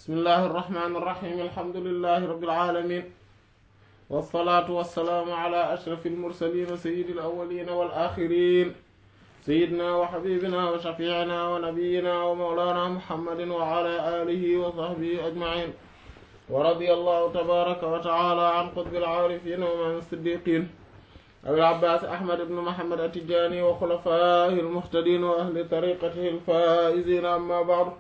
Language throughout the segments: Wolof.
bismillahi irrahmani irrahim alhamdulilahi rabbil alamin wasalaatu wasalaamu ala ashrafi almursalin sayidi alawalin wal axirin sayidina wa xabibina wa shafiicina wa nabiyina wa mawlana muhammadin wa ala alihi wa sahbihi ajmain wa radiya allahu tabaraka wa taala an qutbi alcaarifin wa man siddiqin abil abbaas ahmad ibn muhammad atijani wa xulafaahi almuhtadin wa ahli tariqatihi alfaa'izin amma ba'du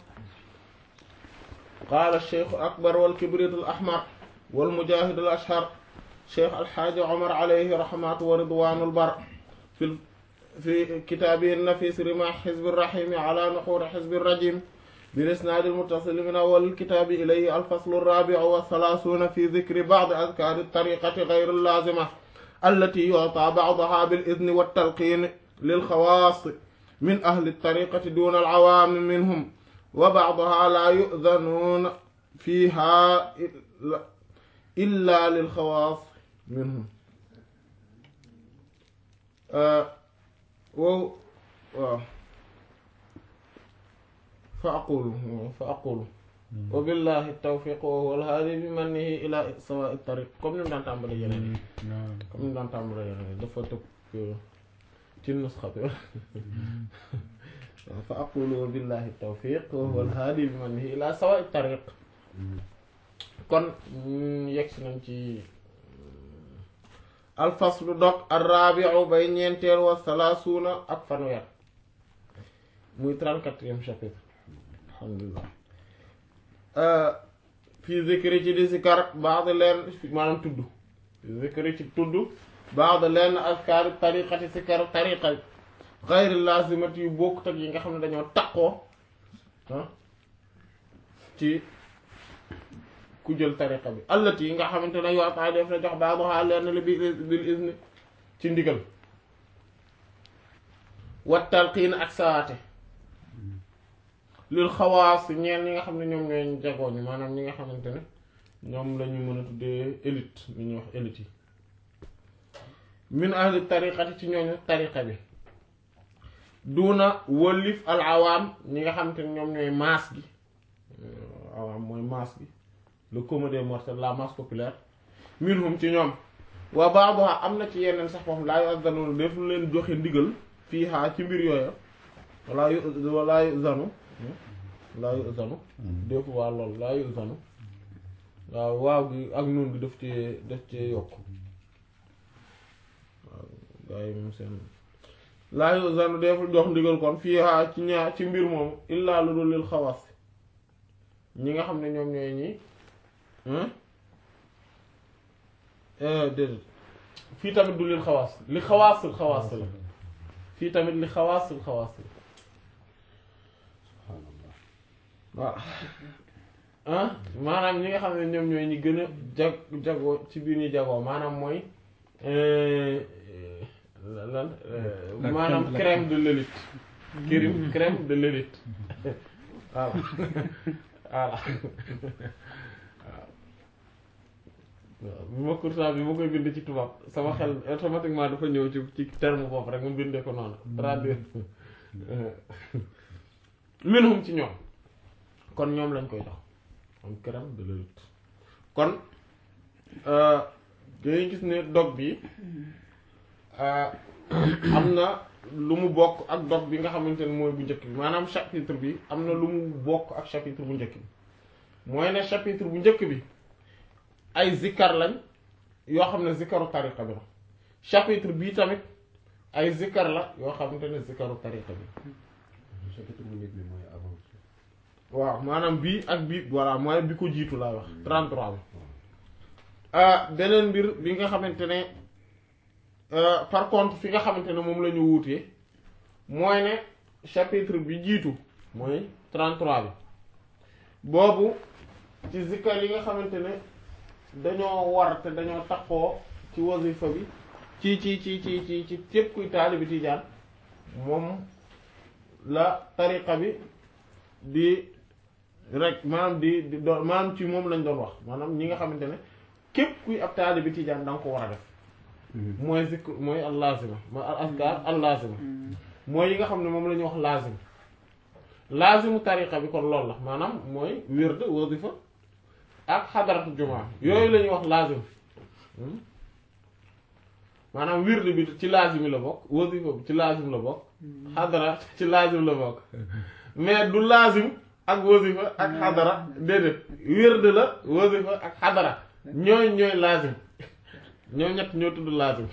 qaala alcheikhu akbar walkibrit alahmar walmujahid alashhar cheikh alxaaji omar alayhi rahmatu wa ridwanu albar fi fi kitaabihi nafis rimah xizbi irrahimi ala nuxuri xizbi irrajim bilisnaadi almuttasil min awwal alkitaabi ilayhi alfaslu arrabiu wathalaasuuna fi dikri ba'di adkaari altariqati gayri allaazima allati yu'taa ba'dahaa bil-idni wat-talqiini lil-xawaas min ahli at-tariiqati duuna al-awaami minhum wa ba'dahaa laa yu'zanuuna fiihaa illaa lil-xawaas minhum wow waaw fa aqulu fa aqulu wa billahi tawfiq wa huwa al-haadi bi mannihi ila sawaa'i tariq comme ni mu daan tàmbale yeneen comme ni mu daan tàmbale yeneen dafa tëb ci nusxa bi fa aqulu wa billahi tawfiq wa huwa al-haadi bi mannihi ila sawaa'i tariq kon yegsi nañ ci alfaslu dog ar-raabi'u bay ñeenteel wa salaasuuna ak fanweer muy trente-quatrième chapitre alhamdulillah fii zikri ci di sikar baax leen maanaam tudd fii zikri ci tudd baax leen askari tariqati sikar tariqa xayri lazimati yu bokkut ak yi nga xam ne dañoo taqoo ci ku jël tariqa bi allati yi nga xamante ne yoo tax def na jox baaxuxaa leen li bi bil izni ci ndigal wat talqiin ak sawaate lil xawaas ñeen ñi nga xam ne ñoom ñooy jagooñu maanaam ñi nga xamante ne ñoom la ñu mën a tuddee élite li ñuy wax élite yi min ahli tariqati ci ñooñu tariqa bi duna wëllif al awaam ñi nga xamante ne ñoom ñooy masse gi awaam mooy masse gi le commun des mortels la masse populaire minhum ci ñoom waa baax am na ci yeneen sax foofu laa yu azzanoon def leen joxe ndigal fii xaa ci mbir yooya walaa yu walaa yu zanu laa yu zanu def waa lool laa yu zanu waaw waaw gi ak noon gi daf cee daf cee yokk waaw gaa yi moom seen laa yu zanu deful jox ndigal kon fii xaa ci ñaar ci mbir moomu illaa lu dul lil xawas ñi nga xam ne ñoom ñooy ñi déedéet fii tamit du lil xawaas li xawaasul xawaas la fii tamit li xawaasul xawaas la waaw ah maanaam ñi nga xam ne ñoom ñooy ñi gën a jag jagoo ci biir ñi jagoo maanaam mooy lan maanaam crème de l'élite crème crème de l'élite voilà voilà waaw bi ma pourtant bi ma koy bind ci tubaab sama xel automatiquement dafa ñëw ci ci terme boobu rek mu bindee ko noonu traduire minhum ci ñoom kon ñoom lañ koy jox am crème de l'élite kon dañuy gis ne dog bi am na lu mu bokk ak dog bi nga xamante ne mooy bu njëkk bi maanaam chapitre bi am na lu mu bokk ak chapitre bu njëkk bi mooy ne chapitre bu njëkk bi ay zikkar lañ yoo xam ne zikkaru tariqa bi la chapitre bii tamit ay zikkar la yoo xamante ne zikkaru tariqa bi chapitre bu njëkk bi mooy avant waaw maanaam bii ak bii voilà mooy bi ko jiitu laa wax 33 bi beneen mbir bi nga xamante ne par contre fi nga xamante ne moom la ñu wuutee mooy ne chapitre bi jiitu mooy 33 bi boobu ci zikkar yi nga xamante ne dañoo war te dañoo takkoo ci wasifa bi ci ci ci ci ci ci képp kuy taalibi tijaan moom la tariqa bi di rek maanaam di di doon maanaam ci moom lañ doon wax maanaam ñi nga xamante ne képp kuy ab taalibi tijaan da nga ko war a def mooy zikr mooy al lazima mooy al askar al lazima mooy yi nga xam ne moom la ñuy wax lazim laazimu tariqa bi kon loolu la maanaam mooy wird wasifa ak xadaratu jumaa yooyu la ñuy wax laazim maanaam wird bi ci laazim la bokk wasifa bi ci laazim la bokk xadara ci laazim la bokk mais du laazim ak wasifa ak xadara déedéet wird la wasifa ak xadara ñooy ñooy laazim ñoo ñett ñoo tudd laazim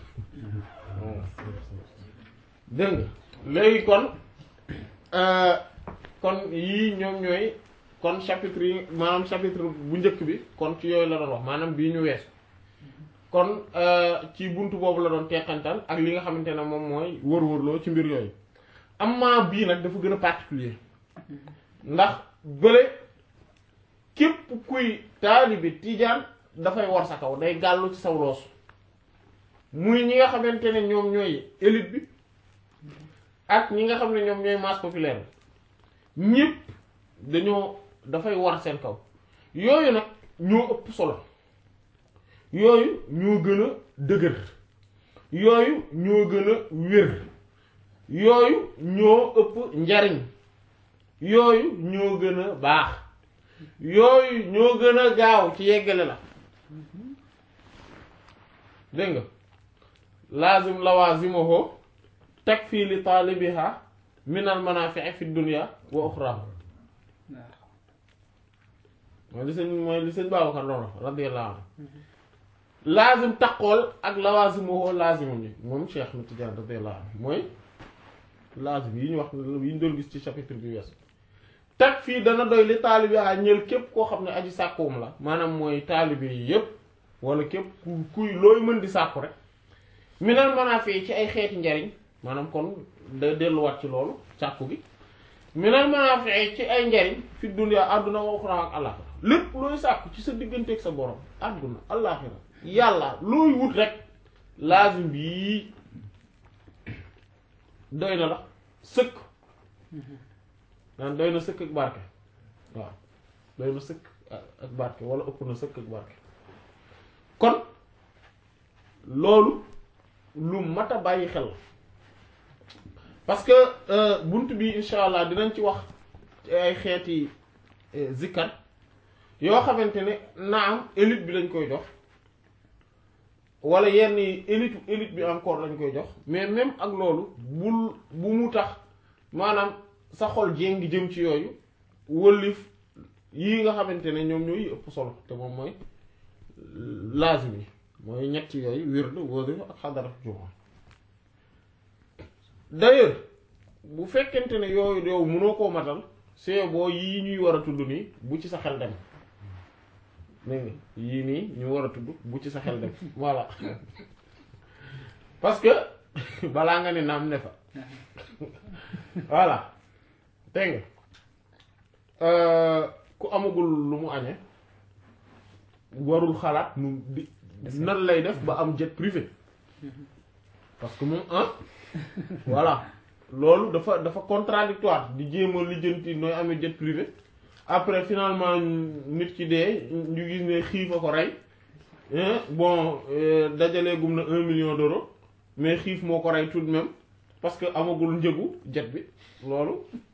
dégg nga léegi kon kon yii ñoom ñooy kon chapitre yi maanaam chapitre bu njëkk bi kon ci yooyu la doon wax maanaam bii ñu weesu kon ci buntu boobu la doon teqantal ak li nga xamante ne moom mooy wër-wërloo ci mbir yooyu amma bii nag dafa gën a particulier ndax bële képp kuy taalibi tijaan dafay war sa kaw day gàllu ci saw loos muy ñi nga xamante ne ñoom ñooy élite bi ak ñi nga xam ne ñoom ñooy masse populaire bi ñépp dañoo dafay war seen kaw yooyu nag ñoo ëpp solo yooyu ñoo gën a dëgër yooyu ñoo gën a wér yooyu ñoo ëpp njariñ yooyu ñoo gën a baax yooyu ñoo gën a gaaw ci yeggale la dégg nga laazim lawazimuhu takfi li taalibiha min al manaafi'i fi dunya wa uxra mooy li sëñ mooy li sëñ Babacar doon wax radiyallahu anhu laazim taqool ak lawazimuhu laazimu ñi moom Cheikh Ahmed Tidiane radiyallahu anhu mooy laazim yi ñu wax yi ñu doon gis ci chapitre bi wees tag fii dana doy li taalibiha ñël képp koo xam ne aji sàkkuwum la maanaam mooy taalibi yi yépp wala képp ku kuy looy mën di sàkku rek minal manaafi ci ay xeeti njariñ maanaam kon da delluwaat ci loolu sàkku gi minal manaafi ci ay njariñ fi dunya àdduna wa uxra ak àllaxira lépp looy sàkku ci sa digganteeg sa borom àdduna àllaxira yàlla looy wut rek laazim bii doy na la sëkk naan doy na sëkk ak barke waaw doy na sëkk ak barke wala ëpp na sëkk ak barke kon loolu lu mat a bàyyi xel parce que bunt bi insha allah dinañ ci wax ay xeeti zikkar yoo xamante ne naam élite bi lañ koy jox wala yenn élite élite bi encore lañ koy jox mais même ak loolu bul bu mu tax maanaam sa xol jéngi jëm ci yooyu wëllif yii nga xamante ne ñoom ñooy ëpp solo te moom mooy laazim yi mooy ñett yooyu wird wasifa ak xadara jumaa d'ailleurs bu fekkente ne yooyu yow mënoo koo matal c'est boo yii ñuy war a tudd nii bu ci sa xel dem dégg nga yii nii ñu war a tudd bu ci sa xel dem voilà parce que balaa nga ne naam ne fa voilà dégg nga ku amagul lu mu añee warul xalaat nu di nan lay def ba am jet privé parce que moom ah voilà loolu dafa dafa contradictoire di jéem a lijjanti nooy amee jet privé après finalement nit ki dee ñu gis ne xiif a ko rey bon dajalee gum na un million d'euros mais xiif moo ko rey tout de même parce que amagul njëgu jet bi loolu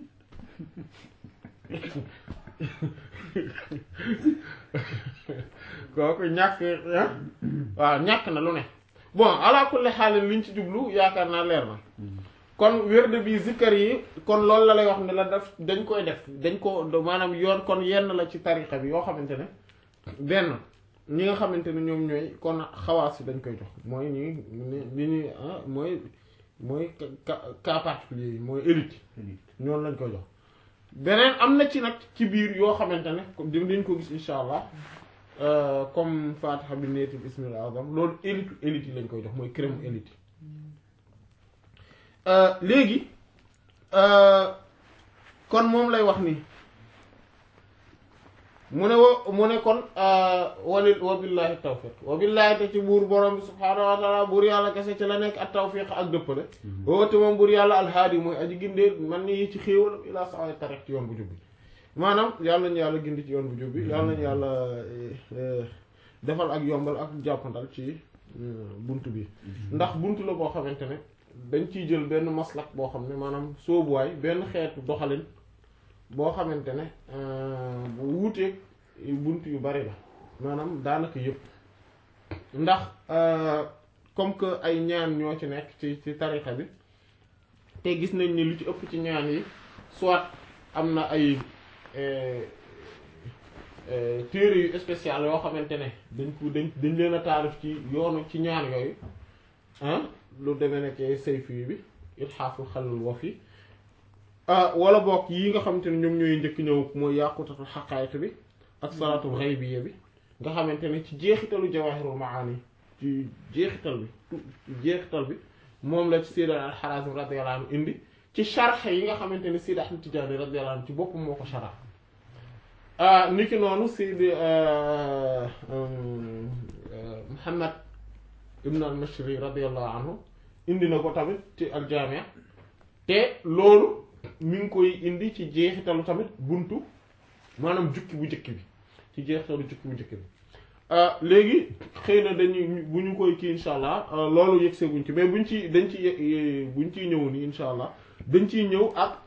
kooku ñàkk waaw ñàkk na lu ne bon ala kulli xaal liñ ci jublu yaakaar naa leer na kon wérde bi zikkar yi kon loolu la lay wax ne la def dañ koy def dañ ko maanaam yoon kon yenn la ci tarixa bi yoo xamante ne benn ñi nga xamante ne ñoom ñooy kon xawaas yi dañ koy jox mooy ñi ñi ñi mooy mooy cas particulier yi mooy élite ñoom lañ koy jox beneen am na ci nag ci biir yoo xamante ne dañ ko gis insha allah comme fatiha bi neeti bismil azam loolu élite élite yi lañ koy jox mooy crème élite léegi kon moom lay wax nii mu ne wa mu ne kon walil wa billahi tawfiq wa billahi te ci buur borom bi subhaanahu wa taala buur yàlla kese ci la nekk ak tawfiq ak dëppale woote moom buur yàlla alhaadi mooy aji gindee man ni ci xéewalam ilaa sawa tarix ci yoon bu jubbi maanaam yàlla nañu yàlla gindi ci yoon bu jubbi yàlla nañu yàlla defal ak yombal ak jàppandal ci bunt bi ndax bunt la boo xamante ne dañ ciy jël benn maslak boo xam ne maanaam soobuwaay benn xeetu doxalin boo xamante ne bu wuuteeg bunt yu bari la maanaam daanaka yëpp ndax comme que ay ñaan ñoo ci nekk ci ci tarixa bi te gis nañ ni lu ci ëpp ci ñaan yi soit am na ay téere yu spécial yoo xamante ne dañ ko dañ dañ leen a taalif ci yoonu ci ñaan yooyu ah lu demee nekk sayfi bi itxaaful xalal wa fi wala bokk yi nga xamante ne ñoom ñooy njëkk ñëw mooy yàqutatul xaqaayiq bi ak salaatul xaybiya bi nga xamante ne ci jeexitalu jawahirul maani ci jeexital bi ci jeexital bi moom la ci Sayyid al-Harazim radiyallahu anhu indi ci sharx yi nga xamante ne Sayyid Ahmad Tijaani radiyallahu anhu ci boppam moo ko shara niki noonu Sayyid Muhammad ibn al-Mashri radiyallahu anhu indi na ko tamit ci al-Jaami' te loolu mi ngi koy indi ci jeexitalu tamit buntu maanaam jukki bu njëkk bi ci jeexitalu jukki bu njëkk bi léegi xëy na dañuy bu ñu koy kii insha allah loolu yëg seeguñ ci mais buñ ci dañ ci buñ ciy ñëw nii insha allah dañ ciy ñëw ak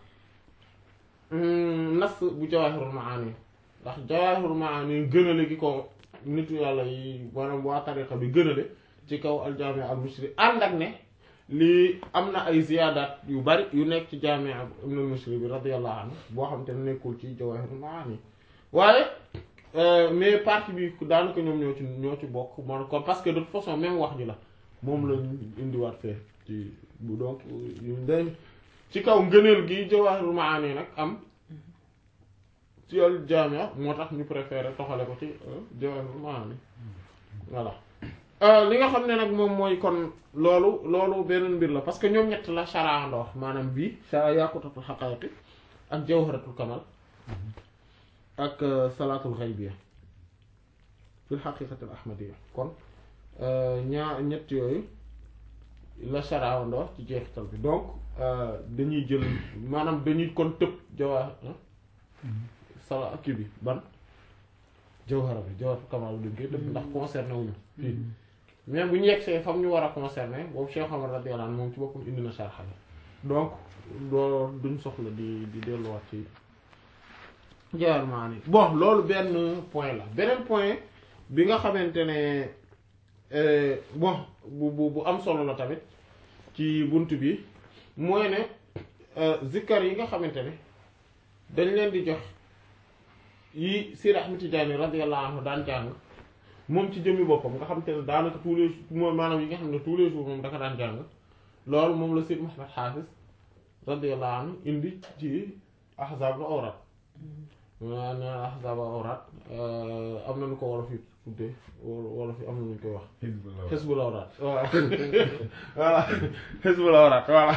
nas bu jawaahirul maani ndax jawaahirul maani gënale gi ko nitu yàlla yi maanaam waa tariqa bi gënale ci kaw aljaami al mushri ànd ak ne lii am na ay ziyaadaat yu bari yu nekk ci jaami ibn al mushri bi radiyallahu anhu boo xam te ne nekkul ci jawaahirul maani waaye mais partie bi daanaka ñoom ñoo ci ñoo ci bokk man ko parce que de toute façon même wax ji la moom la indiwaat fee ci bu donc dañ ci kaw ngëneel gi Jawaahirul Maani nag am ci al jaamia moo tax ñu préféré toxale ko ci Jawaahirul Maani voilà li nga xam ne nag moom mooy kon loolu loolu beneen mbir la parce que ñoom ñett la sharaandoo maanaam bii shara yaqutatul xaqaayiqi ak jawharatul kamal ak salaatul xaybiya fil xaqiiqatil ahmadiyya kon ñaa ñett yooyu la sharaandoo ci jeexital bi donc dañuy jël maanaam dañuy kon tëb jawaa sala kii bi ban jawhara bi jawharatul kamal bi duñ koy tëb ndax concerné wuñu fii mais bu ñu yegsee fam ñu war a concerné boobu Cheikh Omar radiyallahu anhu moom ci boppam indi na sharxa bi donc loolu duñ soxla di di delluwaat ci Jawaahirul Maani bon loolu benn point la beneen point bi nga xamante ne bon bu bu bu am solo la tamit ci bunt bi mooy ne zikkar yi nga xamante ne dañ leen di jox yi Seydi Ahmad Tijaani radiyallahu anhu daan jàng moom ci jëmmi boppam nga xamante ne daanaka tous les jours maanaam yi nga xam ne tous les jours moom daka daan jàng loolu moom la Seydi Muhammad Hafiz radiyallahu anhu indi ci ahzaabul awraad waa nee na ahzaab awraat am na nu ko wolof yi tuddee wolof yi am na nu ñu koy wax xisbul awraat voilà voilà xisbul awraat voilà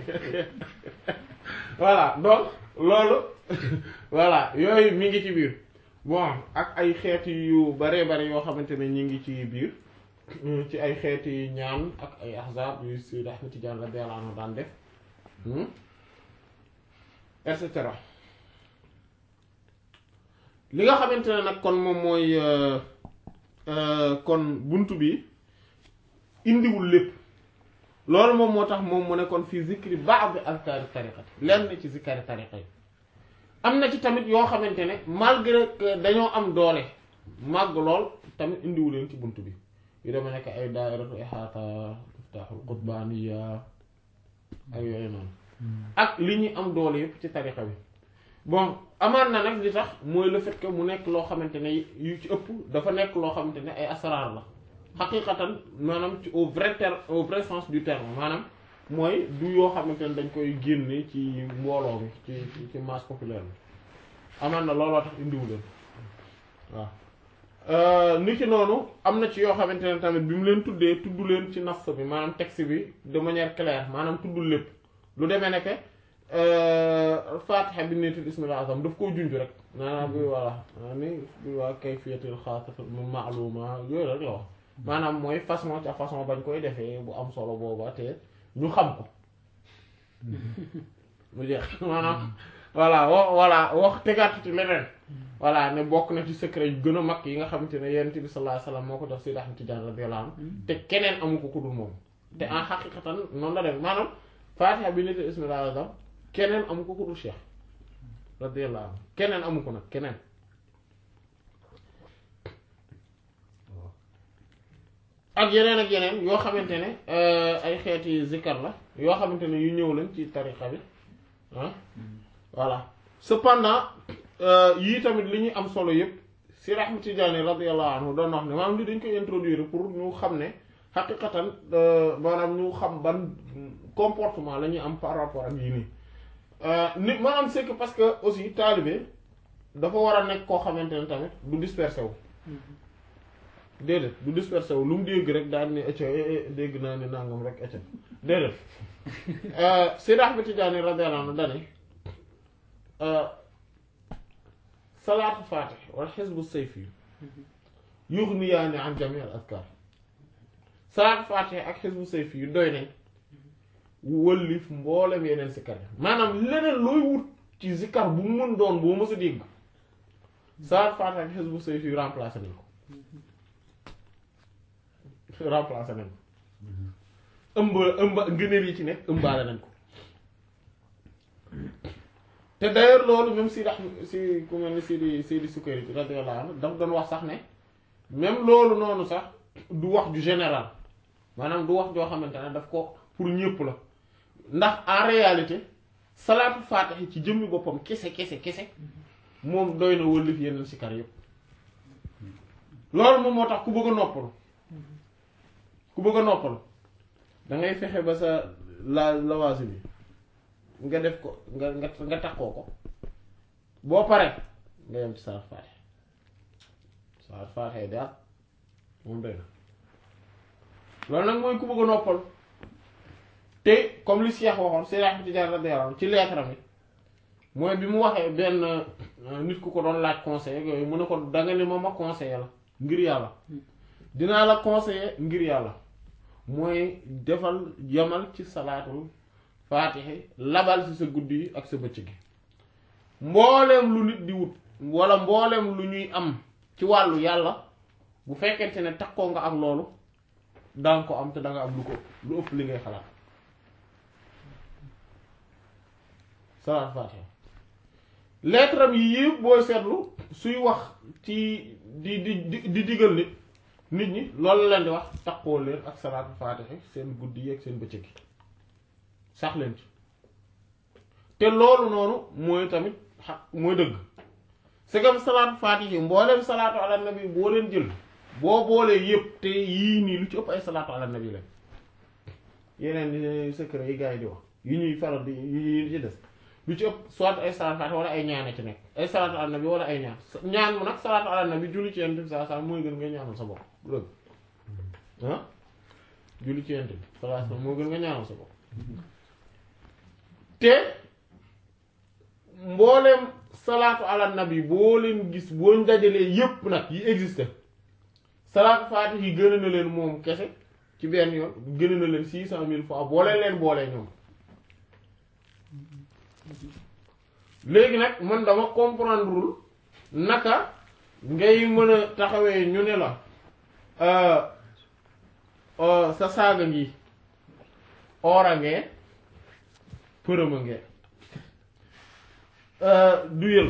voilà donc loolu voilà yooyu mi ngi ci biir bon ak ay xeeti yu bare bare yoo xamante ne ñi ngi ci biir ci ay xeeti ñaan ak ay ahzaab yu Seydi Ahmad Tijaan radiyallahu anhu daan def et cetera li nga xamante ne nag kon moom mooy kon buntu bi indiwul lépp loolu moom moo tax moom mu ne kon fii zikri ba'd azkari tariqati lenn ci zikari tariqa yi am na ci tamit yoo xamante ne malgré que dañoo am doole màgg lool tamit indiwu leen ci buntu bi yu dama nekk ay daairatu ihaata miftaaxul qutbaaniya ak yooyu noonu ak li ñuy am doole yëpp ci tariqa bi bon amaan na nag li tax mooy le fait que mu nekk loo xamante ne yu ci ëpp dafa nekk loo xamante ne ay asraar la xaqiqatan maanaam ci au vrai terme au vrai sens du terme maanaam mooy du yoo xamante ne dañ koy génne ci mbooloo mi ci ci masse populaire bi amaan na looloo tax indiwu leen waaw ni ki noonu am na ci yoo xamante ne tamit bi mu leen tuddee tudd leen ci nas bi maanaam texte bi de manière claire maanaam tuddul lépp lu demee ne que fatiha bi neetul ismil azam daf koo junj rek maanaam bi voilà ni bi waa kayfiyatul xaasata ma'luma yooyu rek la wax maanaam mooy façon ca façon bañ koy defee bu am solo booba te ñu xam ko mu jeex maanaam voilà wo voilà wax tegaat ci leneen voilà ne bokk na ci secret yu gën a mag yi nga xamante ne yonent bi sallallahu alayhi wasallam moo ko jox Sayyid Ahmad Tijaan radiyallahu anhu te keneen amu ko ku dul moom te en xaqiqatan noonu la dem maanaam fatiha bi neetul ismil azam keneen amu ko ku dul cheikh radiyallahu anhu keneen amu ko nag keneen waaw ak yeneen ak yeneen yoo xamante ne ay xeeti zikkar la yoo xamante ne yu ñëw lañ ci tariqa bi ah voilà cependant yii tamit li ñuy am solo yëpp si Ahmad Tijaani radiyallahu anhu doon wax ne maanaam li dañ koy introduire pour ñu xam ne xaqiqatan maanaam ñu xam ban comportement la ñuy am par rapport ak yii nii nit maanaam c'est que parce que aussi taalibe dafa war a nekk koo xamante ne tamit du dispersé wu déedéet du dispersé wu lu mu dégg rek daal ne acca dégg naa ne nangam rek acca déedéet Seydi Ahmad Tijaani radiyallahu anhu dane salaatu faatih wal xisbu sayfi yughniyaani an jamii al azkar salaatu faatih ak xisbu sayfi yu doy nañ wëllif mboolem yeneen sikkar yi maanaam leneen looy wut ci zikkar bu mu mën doon boo mës a dégg salaatu faatih ak xisbu sayfi yu remplacé nañ ko remplacé nañ ko ëmb ëmb ngëneel yi ci nekk ëmbaale nañ ko te d'ailleurs loolu même si dax si ku mel ni Sidi Sidi Sukkari radiyallahu anhu daf doon wax sax ne même loolu noonu sax du wax ju général maanaam du wax joo xamante ne daf ko pour ñëpp la ndax en réalité salaatu faatiha ci jëmmi boppam kese kese kese moom doy na wëllif yeneen sikar yëpp loolu moom moo tax ku bëgg a noppalu ku bëgg a noppalu da ngay fexe ba sa la lawaasi bi nga def ko nga nga nga takkoo ko boo pare nga yem ci salaat faatiha salaat faatiha daal moom doy na loolu nag mooy ku bëgg a noppal te comme li Cheikh waxoon Seydi Ahmad Tijaan radiyallahu anhu ci lettre mi mooy bi mu waxee benn nit ku ko doon laaj conseil yooyu mu ne ko danga ne ma ma conseiller la ngir yàlla dinaa la conseiller ngir yàlla mooy defal yamal ci salaatul faatixe labal ci sa guddi yi ak sa bëccëg gi mbooleem lu nit di wut wala mbooleem lu ñuy am ci wàllu yàlla bu fekkente ne takkoo nga ak loolu danga ko am te danga am lu ko lu ëpp li ngay xalaat salaat faatixe lettre am yi yëpp booy seetlu suy wax ci di di di digal nit nit ñi loolu leen di wax takkoo leen ak salaatu faatixe seen guddi yi ak seen bëccëg gi sax leen ci te loolu noonu mooy tamit xaq mooy dëgg c'est comme salaatu faatihi mbooleem salaatu ala nabi boo leen jël boo boolee yëpp te yii nii lu ci ëpp ay salaatu ala nabi la yeneen secret yi gars yi di wax yi ñuy faral di yi ci des lu ci ëpp soit ay salaatu faatihi wala ay ñaan a ci nekk ay salaatu ala nabi wala ay ñaan ñaan mu nag salaatu ala nabi julli ci yent bi saa saa mooy gën nga ñaanal sa bopp dëgg ah julli ci yent bi saa saa moo gën nga ñaanal sa bopp te mbooleem salaatu ala nabi boo leen gis boo dajalee yépp nag yi existe salaatu faatih yi gën na leen moom kese ci benn yoon gën na leen six cent mille fois boo leen leen boolee ñoom léegi nag man dama comprendrewul naka ngay mën a taxawee ñu ne la sa saaga ngi oora ngee përëma ngee duyal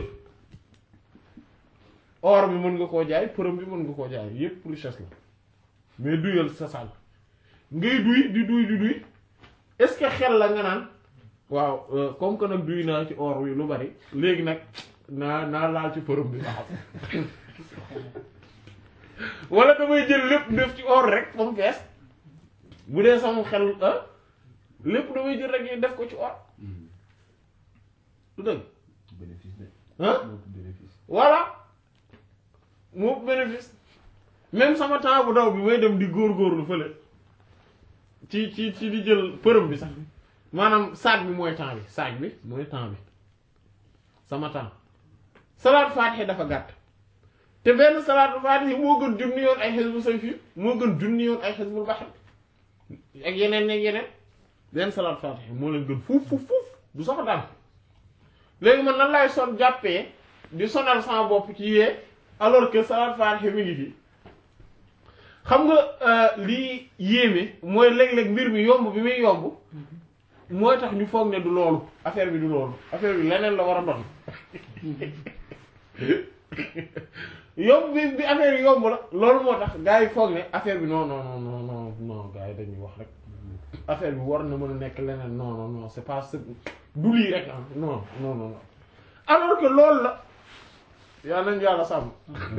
or bi mën nga koo jaay përëm bi mën nga koo jaay yépp richesse la mais duyal sa sànq ngay duy di duy di duy est-ce que xel la nga naan waaw comme que nag duy naa ci or wi lu bari léegi nag naa naa laal ci përëm bi ba xam wala damay jël lépp def ci or rek ba mu fees bu dee sama xel lépp damay jël rek def ko ci or du dëgg bénéfice de. ah moo ëpp bénéfice. voilà moo bénéfice même sama temps bu daw bi may dem di góorgóorlu fële ci ci ci di jël përëm bi sax maanaam saag bi mooy temps bi saag bi mooy temps bi sama temps salaatu faatiha dafa gàtt te benn salaatu faatiha moo gën junni yoon ay xisbu sayfi moo gën junni yoon ay xisbul bahr ak yeneen ak yeneen benn salaatu faatiha moo leen gën fuuf fuuf fuuf du sax daan léegi man nan laay son jàppee di sonal sama bopp ci yee alors que salaat faatiha mi ngi fi xam nga lii yéeme mooy léeg-léeg mbir mi yomb bi muy yomb mooy tax ñu foog ne du loolu affaire bi du loolu affaire bi leneen la war a doon yomb bi bi affaire yi yomb la loolu moo tax gars yi foog ne affaire bi non non non non non non gars yi dañuy wax rek affaire bi war na mën a nekk leneen non non non c'est pas du lii rek ah non non non alors que loolu la yàlla nañu yàlla sàmm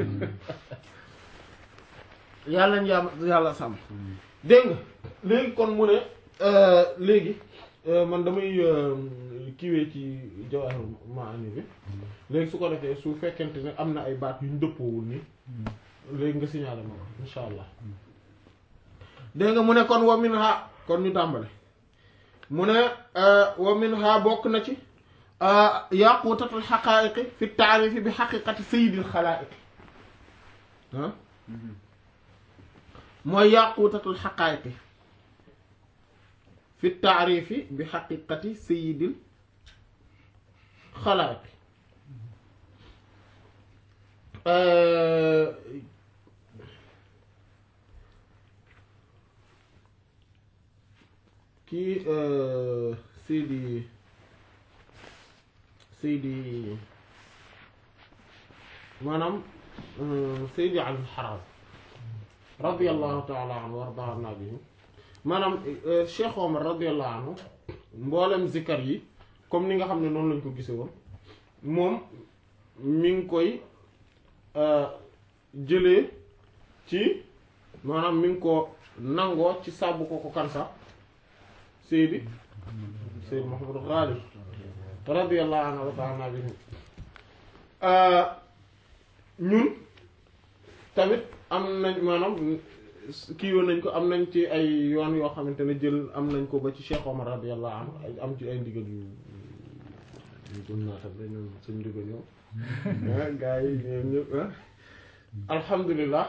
yàlla nañu yàlla yàlla sàmm dégg nga léegi kon mu ne léegi man damay kiiwee ci Jawahir Maani bi léegi su ko defee su fekkente ne am na ay baat yu ñu dëppoowul nii léegi nga signalé ma ko insha allah dégg nga mu ne kon wa minha kon ñu tàmbale mu ne wa minha bokk na ci yaqutatul xaqaa'iqi fi taarifi bi xaqiqati sayyidil xalaa'iqi ah mooy yaqutatul xaqaa'iqi fi taarifi bi xaqiqati sayyidil xalaa'iqi kii Seydi Seydi maanaam Seydi Ali Harazim radiyallahu taala anhu wa ardaa anna bihi maanaam Cheikh Omar radiyallahu anhu mboolem zikkar yi comme ni nga xam ne noonu lañ ko gise woon moom mi ngi koy jëlee ci maanaam mi ngi ko nangoo ci sàbbu ko ko kansa Seydi Seydi Mouhamadou Ghali radiyallahu anhu wa ta'ala bihi ñun tamit am nañ maanaam kii woon nañ ko am nañ ci ay yoon yoo xamante ne jël am nañ ko ba ci Cheikh Omar radiyallahu anhu am ci ay ndigal yu yu gën naa tam dañu suñ ndigal ñëw gaa yi ñoom ñëpp alhamdulilah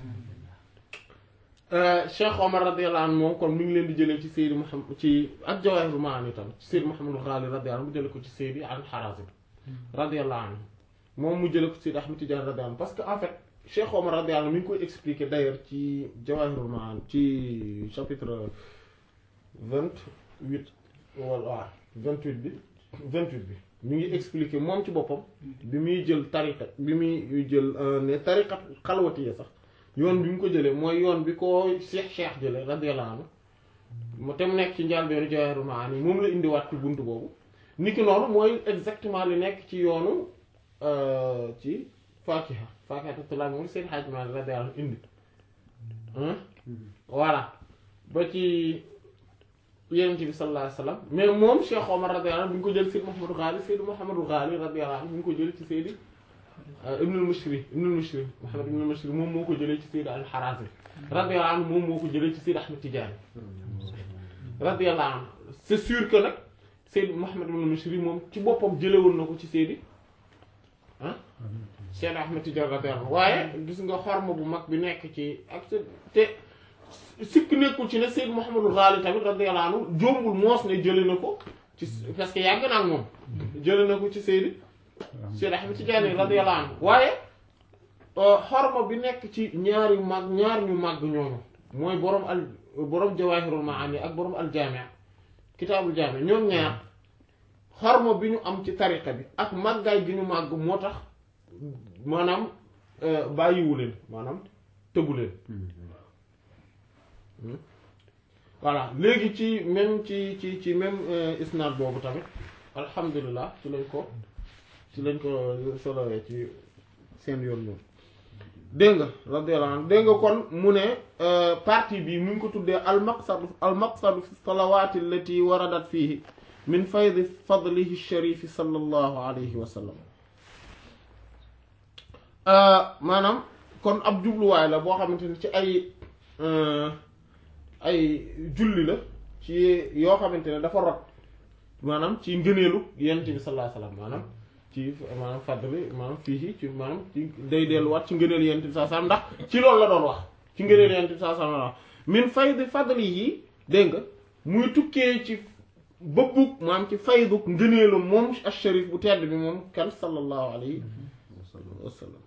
Cheikh Omar radiyallahu anhu moom kon mi ngi leen di jëlee ci Seydi Mouhamed ci ak Jawahirul Maani tam ci Seydi Mouhamadul Ghali radiyallahu anhu mu jëlee ko ci Seydi Al Harazim radiyallahu anhu moom mu jëlee ko ci Seydi Ahmed Tidiane radiyallahu anhu parce que en fait Cheikh Omar radiyallahu anhu mi ngi koy expliquer d'ailleurs ci Jawahirul Maani ci chapitre vingt-huit wala waaw vingt-huit bi vingt-huit bi mi ngi expliquer moom ci boppam bi muy jël tariqa bi muy jël ne tariqa xalwatiya sax yoon bi mu ko jëlee mooy yoon bi ko Cheikh Cheikh jëlee radiyallahu anhu mu te mu nekk ci njàlbéenu Jawahirul Maani moom la indiwaat ci buntu boobu niki noonu mooy exactement li nekk ci yoonu ci Faakiha Faakiha tulaab moom seen xaaj Maalik radiyallahu anhu indi voilà ba ci Yonent bi sallallahu alayhi wa sallam mais moom Cheikh Omar radiyallahu anhu bi ñu ko jël Seydi Mouhamadou Ghali Seydi Mouhamadou Ghali radiyallahu anhu bi ñu ko jël ci Seydi Ibnul Mushri Ibnul Mushri Muhammad Ibnul Mushri moom moo ko jëlee ci Seydi Al Harazim radiyallahu anhu moom moo ko jëlee ci Seydi Ahmed Tidiane radiyallahu anhu c'est sûr que nag Seydi Muhammad Ibnul Mushri moom ci boppam jëlewoon na ko ci Seydi ah Seydi Ahmed Tidiane radiyallahu anhu waaye gis nga xorma bu mag bi nekk ci ak te sikk nekkul ci ne Seydi Mouhamadou Ghali tamit radiyallahu anhu jombul moos ne jële na ko ci parce que yàgg na ak moom jële na ko ci Seydi Seydi Ahmed Tidiane radiyallahu anhu waaye xorma bi nekk ci ñaari mag ñaar ñu màgg ñooñu mooy borom al borom Jawahirul Maani ak borom al Jaami' kitaabul Jaami' ñoom ñaar xorma bi ñu am ci tariqa bi ak màggaay gi ñu màgg moo tax maanaam bàyyiwu leen maanaam tëbu leen voilà léegi ci même ci ci ci même isnaad boobu tamit alhamdulilah ci lañ ko ci lañ ko solowee ci seen yoon ñoom dégg nga radiyallahu anhu dégg nga kon mu ne partie bi mu ngi ko tuddee al maqsadu al maqsadu fi salawaati allati waradat fiihi min faydi fadlihi sharifi sallallahu alayhi wa sallam maanaam kon ab jubluwaay la boo xamante ni ci ay ay julli la ci yoo xamante ne dafa rot maanaam ci ngëneelu yonent bi sallallahu alayhi wasallam maanaam ci maanaam fàddali maanaam fii ci maanaam ci day delluwaat ci ngëneelu yonent bi sallallahu alayhi wasallam ndax ci loolu la doon wax ci ngëneelu yonent bi sallallahu alayhi wasallam min faydi fadli yi dégg nga muy tukkee ci bëbbug maanaam ci faydug ngëneelu moom asharif bu tedd bi moom kan sallallahu alayhi wasallam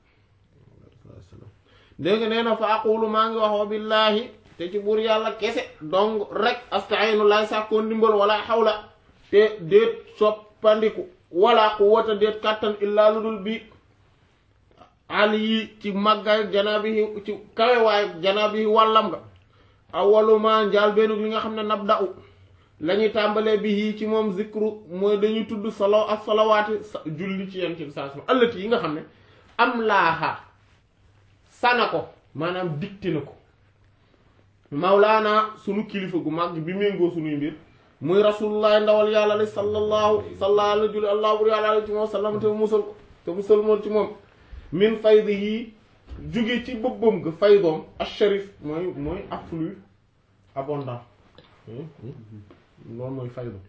dégg nga nee na fa aqulu maa ngi wax wa billaahi te ci buur yàlla kese donc rek astainu lay sàkkoo ndimbal wala xawla te déet soppandiku wala quwwata déet kàttan illaa lu dul bi ali yi ci màggaay janaabihi ci kawewaay janaabihi wàllam nga awaluma njaal beenug li nga xam ne nab da u la ñuy tàmbalee bi yii ci moom zikru mooy dañuy tudd solo ak solowaati julli ci yent bi saa sama ëllëti yi nga xam ne am laaxa sana ko maanaam dicté na ko mawlaana sunu kilifa gu mag bi méngoo sunuy mbir muy rasulullah ndawal yàlla li sallallahu sallallahu alayhi julli allah bur yàlla ci moom sallam te musal ko te musal moon ci moom min faydi yi jóge ci bëbbam ga faydoom asharif mooy mooy afflux abondant loolu mooy faydu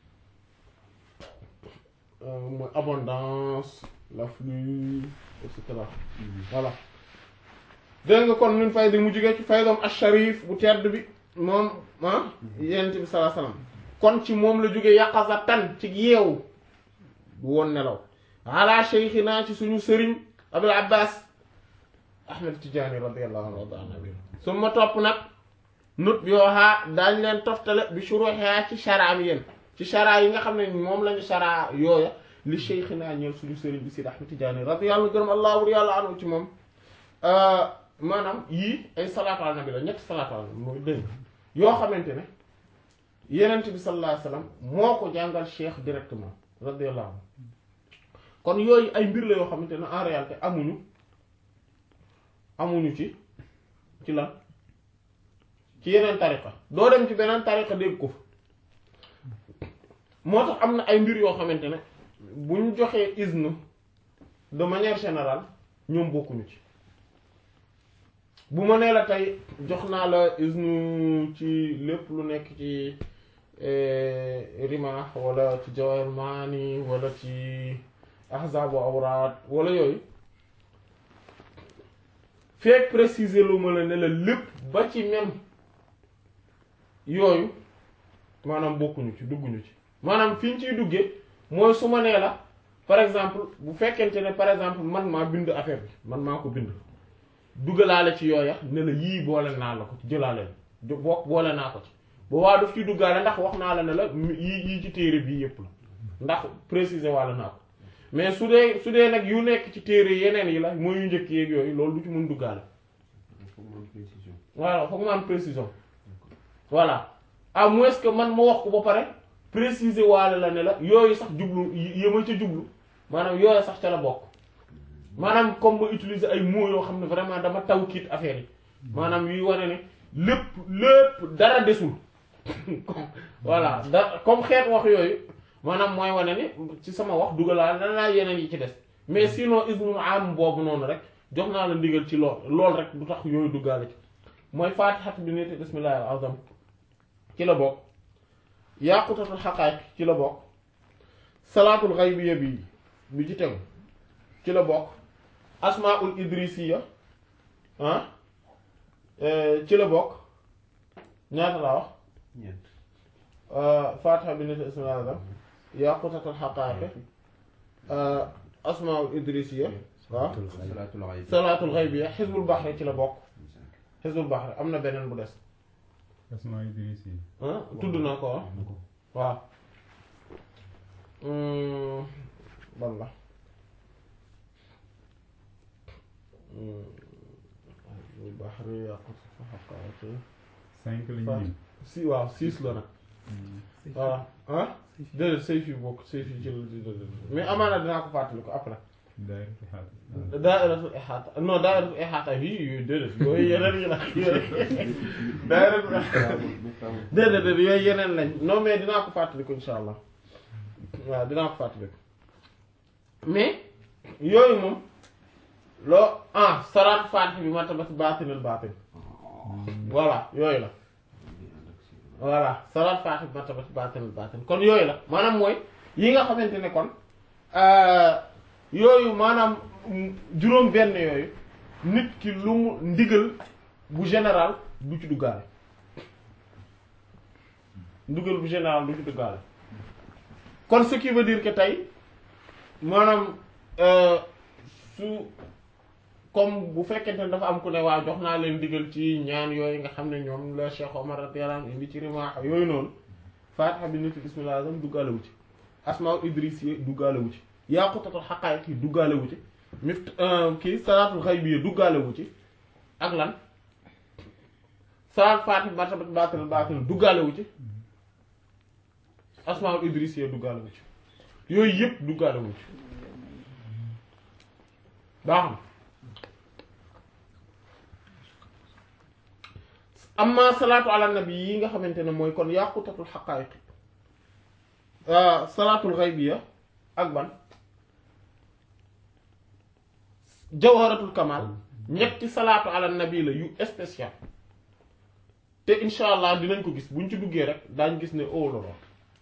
mooy abondance l'afflux et cetera voilà dégg nga kon min faydi mu jóge ci faydoom asharif bu tedd bi moom ah yent bi sallallahu alayhi wasallam kon ci moom la jóge yaqazatan ci yeewu bu woon nelaw ala sheykhina ci suñu sëriñ abul abbas ahmed tijaani radiyallahu anhu wa anhu su ma topp nag nut bi waxaa daañ leen toftale bi shuruha ci sharaam yéen ci shara yi nga xam ne moom lañu shara yooya li sheykhina ñeel suñu sëriñ bi sid ahmed tijaani radiyallahu gërëm allah wur yàlla anhu ci moom maanaam yii ay salaatu ala nabi la ñetti salaatu ala nabi mooy dégg yoo xamante ne yenent bi sallallahu alayhi wasallam moo ko jàngal cheikh directement radiyallahu anhu kon yooyu ay mbir la yoo xamante ne en réalité amuñu amuñu ci ci lan ci yeneen tariqa doo dem ci beneen tariqa dégg ko fa moo tax am na ay mbir yoo xamante ne bu ñu joxee izn de manière générale ñoom bokkuñu ci bu ma nee la tey jox naa la izn ci lépp lu nekk ci rima wala ci jawahir maani wala ci ahzabu awraat wala yooyu fekk préciser lu ma la ne la lépp ba ci même yooyu maanaam bokkuñu ci dugguñu ci maanaam fi ñu ciy duggee mooy su ma nee la par exemple bu fekkente ne par exemple man maa bind affaire bi man maa ko bind duggalaale ci yooya ne la yii boole naa la ko ci jëlaale la bokk boole naa ko ci ba waa daf ciy duggaale ndax wax naa la ne la yii yii ci téere bii yépp la ndax préciser wàlla naa ko mais su dee su dee nag yu nekk ci téere yeneen yi la mooy yu njëkk yeeg yooyu loolu du ci mën duggaale voilà foog ma am précision voilà à moins que man ma wax ko ba pare préciser waale la ne la yooyu sax jublu yëma ca jublu maanaam yooyu sax ca la bokk maanaam comme ma utiliser ay mots yoo xam ne vraiment dama tawkiit affaire yi maanaam yuy wane ne lépp lépp dara desul voilà da comme xeet wax yooyu maanaam mooy wane ni ci sama wax dugalaa na laa yeneen yi ci des mais sinon ismu am boobu noonu rek jox naa la ndigal ci lool lool rek du tax yooyu duggaale ci mooy faatihat bi nit bismillahi al azam ci la bokk yaqutatul xaqaayiq ci la bokk salaatul xaybiya bi bi ci tegu ci la bokk asmaul idrisiya ah ci la bokk ñaata laa wax ñeent faatiha bi nit bismillahi al azam yaqutatul xaqaayiq asmaul idrisiya waaw salaatul xayb salaatul xaybiya xisbul baxri ci la bokk xisbul baxri am na beneen bu des Asmaa Idris yi. ah tudd naa ko ah waaw ban la xisbul baxri yaqut xaqaayiq cinq lañu Faat- lim. si waaw six la nag voilà ah déedéet sayf yi bokk sayf yi ci la déedéet mais amaana dinaa ko fàttali ko après Daayiratu Haat. daayiratul ihaata non daayiratul ihaata yii yooyu déedéet yooyu yeneen yi la daayiratul déedéet déedéet yooyu yeneen lañ non mais dinaa ko fàttali ko insha allah waaw dinaa ko fàttali ko mais yooyu moom loo ah salaat faatih bi martabat baatinul baatin voilà yooyu la voilà salaat faatih bi martabat baatinul baatin kon yooyu la maanaam mooy yi nga xamante ne kon yooyu maanaam juróom benn yooyu nit ki lu mu ndigal bu général du ci duggaale ndigal bu général du ci duggaale kon ce qui veut dire que tey maanaam su comme bu fekkente ne dafa am ku ne waa jox naa leen ndigal ci ñaan yooyu nga xam ne ñoom la Cheikh Omar radiyallahu anhu indi ci rimaax yooyu noonu Faatiha bi nit bismillah duggaale wu ci asmaul idrisiya duggaale wu ci yaqutatul xaqaayiq yi duggaale wu ci mift kii salaatul xaybiya duggaale wu ci ak lan salaat fatih martabat baatil baatil duggaale wu ci asmaul idrisiya duggaale wu ci yooyu yëpp duggaale wu ci baax na amma salaatu ala nabi yi nga xamante ne mooy kon yaqutatul xaqaayiq salaatul xaybiya ak ban jawharatul kamal ñetti salaatu ala nabi la yu spécial te insha allah dinañ ko gis buñ ci duggee rek daañ gis ne oh lolo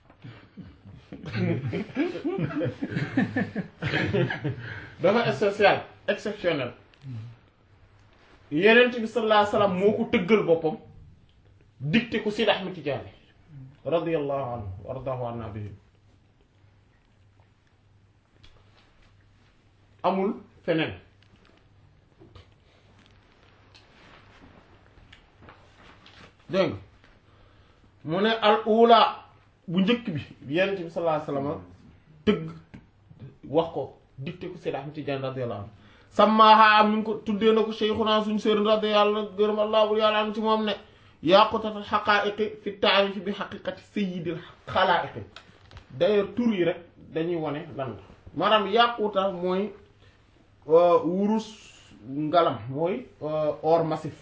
dafa spécial exceptionnel yenent bi sallallahu alayhi wasallam moo ko tëggal boppam dicté ko Sidi Ahmed Tidiane radiyallahu anhu wa radahu anna bihi amul feneen dégg nga mu ne al ula bu njëkk bi yenent bi sallallahu alayhi wasallam tëgg wax ko dicté ko Sidi Ahmed Tidiane radiyallahu anhu sàmmaaha mi ngi ko tuddee na ko Cheikhuna suñu sëriñ radi yàlla gërëm allah bu yàlla am ci moom ne yaqutatul xaqaa'iqi fi taarif bi xaqiqati sayyidil xalaa'iqi d'ailleurs tur yi rek dañuy wane lan la maanaam yaquta mooy wurus ngalam mooy or massif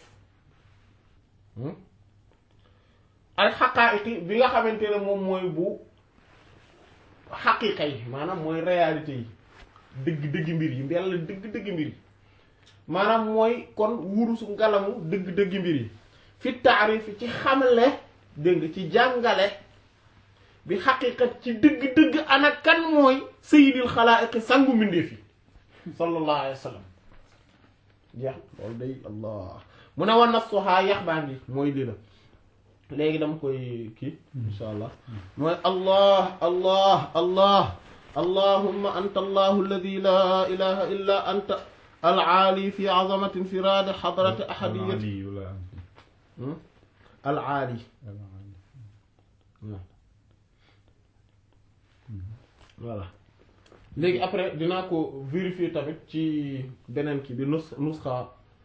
al xaqaa'iqi bi nga xamante ne moom mooy bu xaqiqa yi maanaam mooy réalité yi dëgg dëgg mbir yi mbell dëgg dëgg mbir yi maanaam mooy kon wurusu ngalamu dëgg dëgg mbir yi fi taarif ci xamle dégg nga ci jàngale bi xaqiqat ci dëgg dëgg ana kan mooy sayyidil xalaa'iqi sangu mbindeef yi sallallahu alayhi wa sallam jeex loolu day allah mu ne wan nafsuha yax baa ngi mooy lii la léegi dama koy kii insha allah mooy allah allah allah اللهم أنت الله الذي لا إله إلا أنت العالي في عظمة انفراد حضرة أحدية العلي لا العالي العلي voilà léegi après dinaa ko vérifier tamit ci beneen kii bi nus nusxa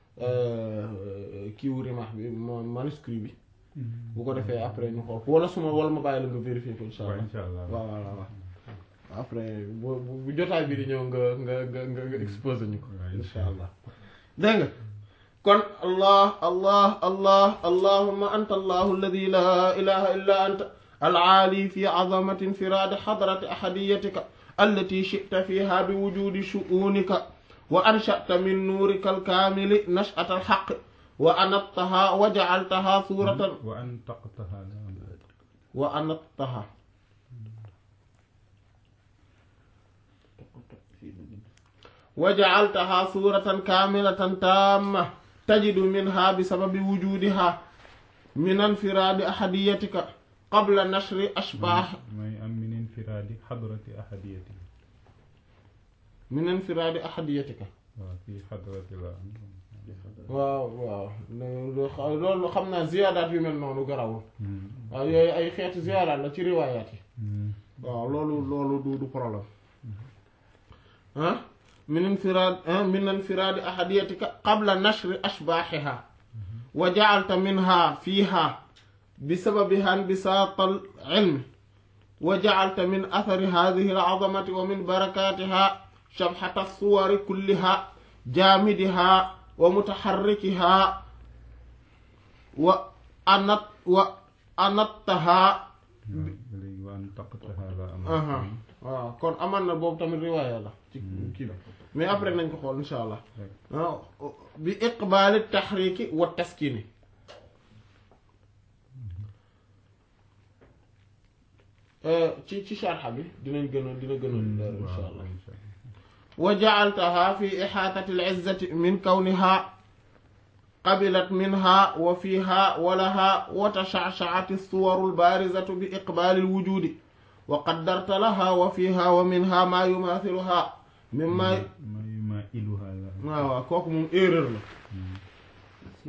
kiiwu rimaax bi mo manuscrit bi bu ko defee après ñu xool wala suma wala ma bàyyi la nga vérifier ko insha waaw allah insha allah waaw waaw waaw après bu bu jotaay bi di ñëw nga nga nga nga nga exposé ñu ko waaw insha allah dégg nga kon allah allah allah allahumma anta allahu alladi la ilaha illa anta العالي في عظمة انفراد حضرة أحديتك التي شئت فيها بوجود شؤونك وأنشأت من نورك الكامل نشأة الحق وأنطها وجعلتها صورة وأنطقتها لا وأنطها وجعلتها صورة كاملة تامة تجد منها بسبب وجودها من انفراد أحديتك قبل نشر أشباح may am min infiraadi xadrati ahadiyati من انفراد أحديتك waaw fii xadrati la waaw waaw loolu loolu xam naa ziyaadaat yu mel noonu garawul waaw yooyu ay xeetu ziyaadaat la ci riwaayaat yi waaw loolu loolu du du problème ah min infiraad min infiraadi ahadiyatika qabla nashri ashbaaxiha wa jacalta minha fiiha bisababiha inbisaat alcilm wa jacalta min athari hadihi alcazamati wa min barakatiha shabxata alsuwari kulliha jaamidiha wa mutaxarrikiha wa anat wa anattaha léegi wa antaqtaha la aha am waaw kon aman na boobu tamit riwaaya la ci kii bi mais après nañ ko xool insha allah waaw bi iqbaali taxriki wa taskini ci ci sharxa bi dinañ gën a dina gën a leer insha allah wa jacaltaha fi ixaatati alizzati min kawniha qabilat minha wa fiha wa laha wa tashacshacati alsuwaru albaarizatu bi iqbaali alwujudi wa qaddarta laha wa fiha wa minha maa yumaathiluha mimma ma ma iluha la waaw waaw kooku moom erreur la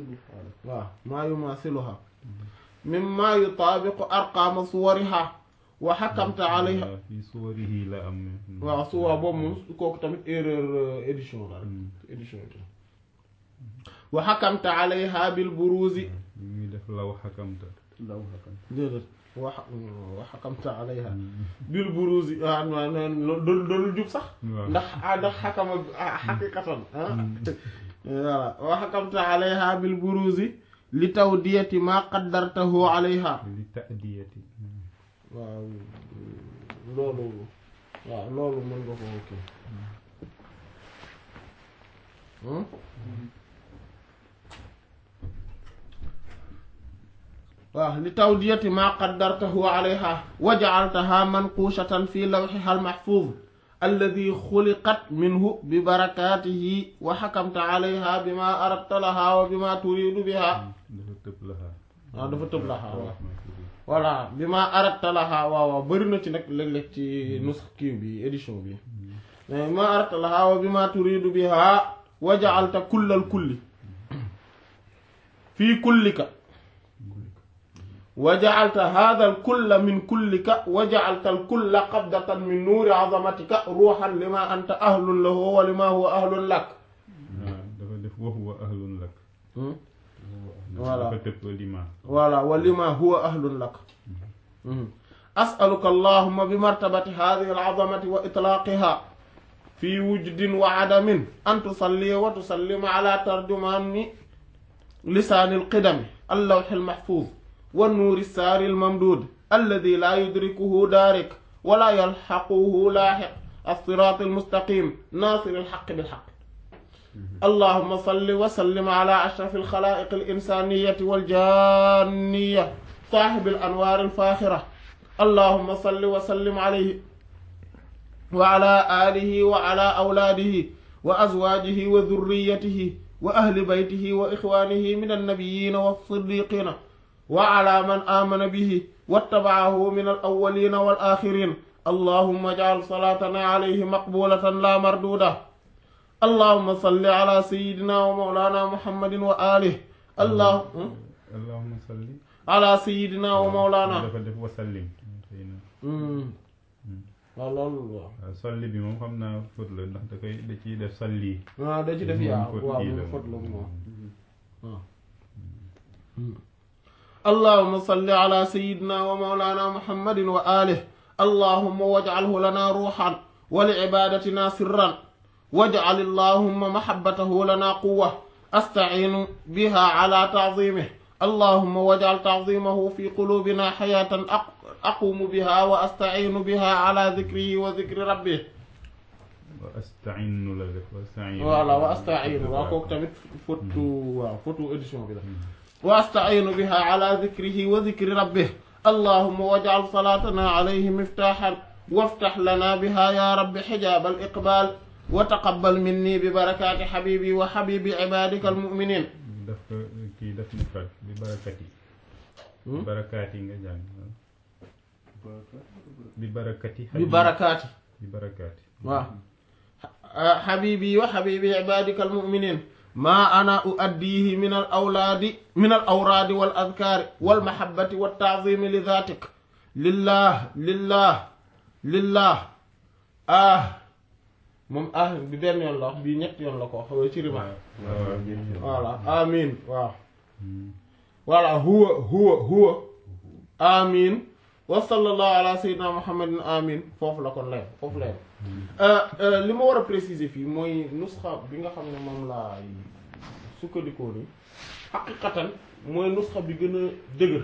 waaw maa yumaathiluha mimma yutaabiqu arqaama suwariha wa xakamta alayha waaw fii suwarihi la am waaw su waa boobu moom kooku tamit erreur euh, édition la rek Hmm. édition bi wa xakamta alayha bil buruzi li muy def law xakamta law xakam déedéet wa wa xakamta alayha bil buruzi ah non non doon doonul jub sax waaw ndax ah ndax xakama ah xaqiqatan ah voilà wa xakamta alayha bil buruzi li tawdiyati ma qaddartahu alayha li ta'diyati waaw loolu waaw loolu mën nga ko kii hmm waaw li tawdiyati ma qaddartahu alayha wa ja'altaha manqushatan fi lawhiha al-mahfuz alladhi khuliqat minhu bi barakatihi wa hakamta alayha bima aradta laha wa bima turidu biha dafa tëb laxaa waaw dafa tëb laha waaw maa tudd. voilà bi ma aratta laha waaw waaw bëri na ci nag léeg-léeg ci nus kii bi édition bi mais bi ma aratta laha wa bi ma turidu biha wa ja'alta kullal kulli fii kullika wa ja'alta hadha al kulla min kullika wa ja'alta al kulla qabdatan min nuuri azamatika ruuhan lima anta ahlun lahu wa lima huwa ahlun lak waaw dafa def wa huwa ahlun lak voilà dafa tëb lima voilà wa lima huwa ahlun lak as'aluka allahumma bi martabati hadhihi al'azamati wa itlaqiha fi wujdin wa adamin an tusalli wa tusallima ala tarjumani lisani alqidami allawhi almahfuz wa nuuri الساري الممدود الذي لا يدركه دارك ولا يلحقه لاحق الصراط المستقيم ناصر الحق بالحق اللهم صل وسلم على أشرف الخلائق الإنسانية والجانية صاحب الأنوار الفاخرة اللهم صل وسلم عليه وعلى آله وعلى أولاده وأزواجه وذريته وأهل بيته وإخوانه من النبيين والصديقين وعلى من آمن به واتبعه من الأولين والآخرين اللهم اجعل صلاتنا عليه مقبولة لا مردودة اللهم صل على سيدنا ومولانا محمد وآله الله allahumma salli على سيدنا ومولانا dafa def wasallim xëy na waaw loolu waaw waaw salli bi moom xam naa fóot la ndax da koy da ciy def salli waaw da ci def moom yaa fóot waaw kii la moom fóot la moom. moom waaw اللهم صل على سيدنا ومولانا محمد وآله اللهم واجعله لنا روحا ولعبادتنا سرا واجعل اللهم محبته لنا قوة أستعين بها على تعظيمه اللهم واجعل تعظيمه في قلوبنا حياة أق- أقوم بها وأستعين بها على ذكره وذكر ربه wa astainu la def wa astainu voilà wa astainu waaw kooku tamit fotu waaw fotu édition bi la wa astainu biha ala dhikrihi wa dhikri rabbih allahumma waj'al salatana alayhi miftahan وافتح لنا بها يا رب حجاب الإقبال وتقبل مني ببركات حبيبي وحبيب عبادك المؤمنين daf ko kii daf mufrad bi barakat yi bi barakaat yi nga jàng bi barakati ببركات bi barakaati waaw حبيبي وحبيب عبادك المؤمنين ما أنا أؤديه من الأولاد من الأوراد والأذكار والمحبة والتعظيم لذاتك لله لله لله آه moom ah bi benn yoon la wax bii ñett yoon la ko wax ci riba voilà amin waaw voilà huwa huwa huwa amin wa sallallahu ala sayyidina muhammadin amin foofu la kon lay foofu lay li ma war a préciser fii mooy nusxa bi nga xam ne moom laa sukkandikoo ni xaqiqatan mooy nusxa bi gën a dëgër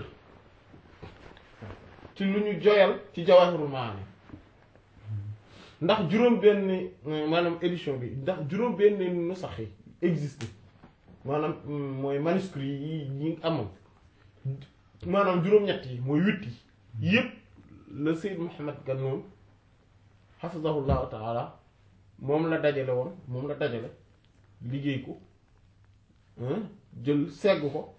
ci lu ñu joyal ci jawahirul maani ndax juróom benn maanaam édition bi ndax juróom benn nusax yi existe maanaam mooy manuscrit yi ñi amoon maanaam juróom-ñett yi mooy huit yi yépp la Seyd Mohamed Gannoun xafizahullahu taala moom la dajale woon moom la dajale liggéey ko jël segg ko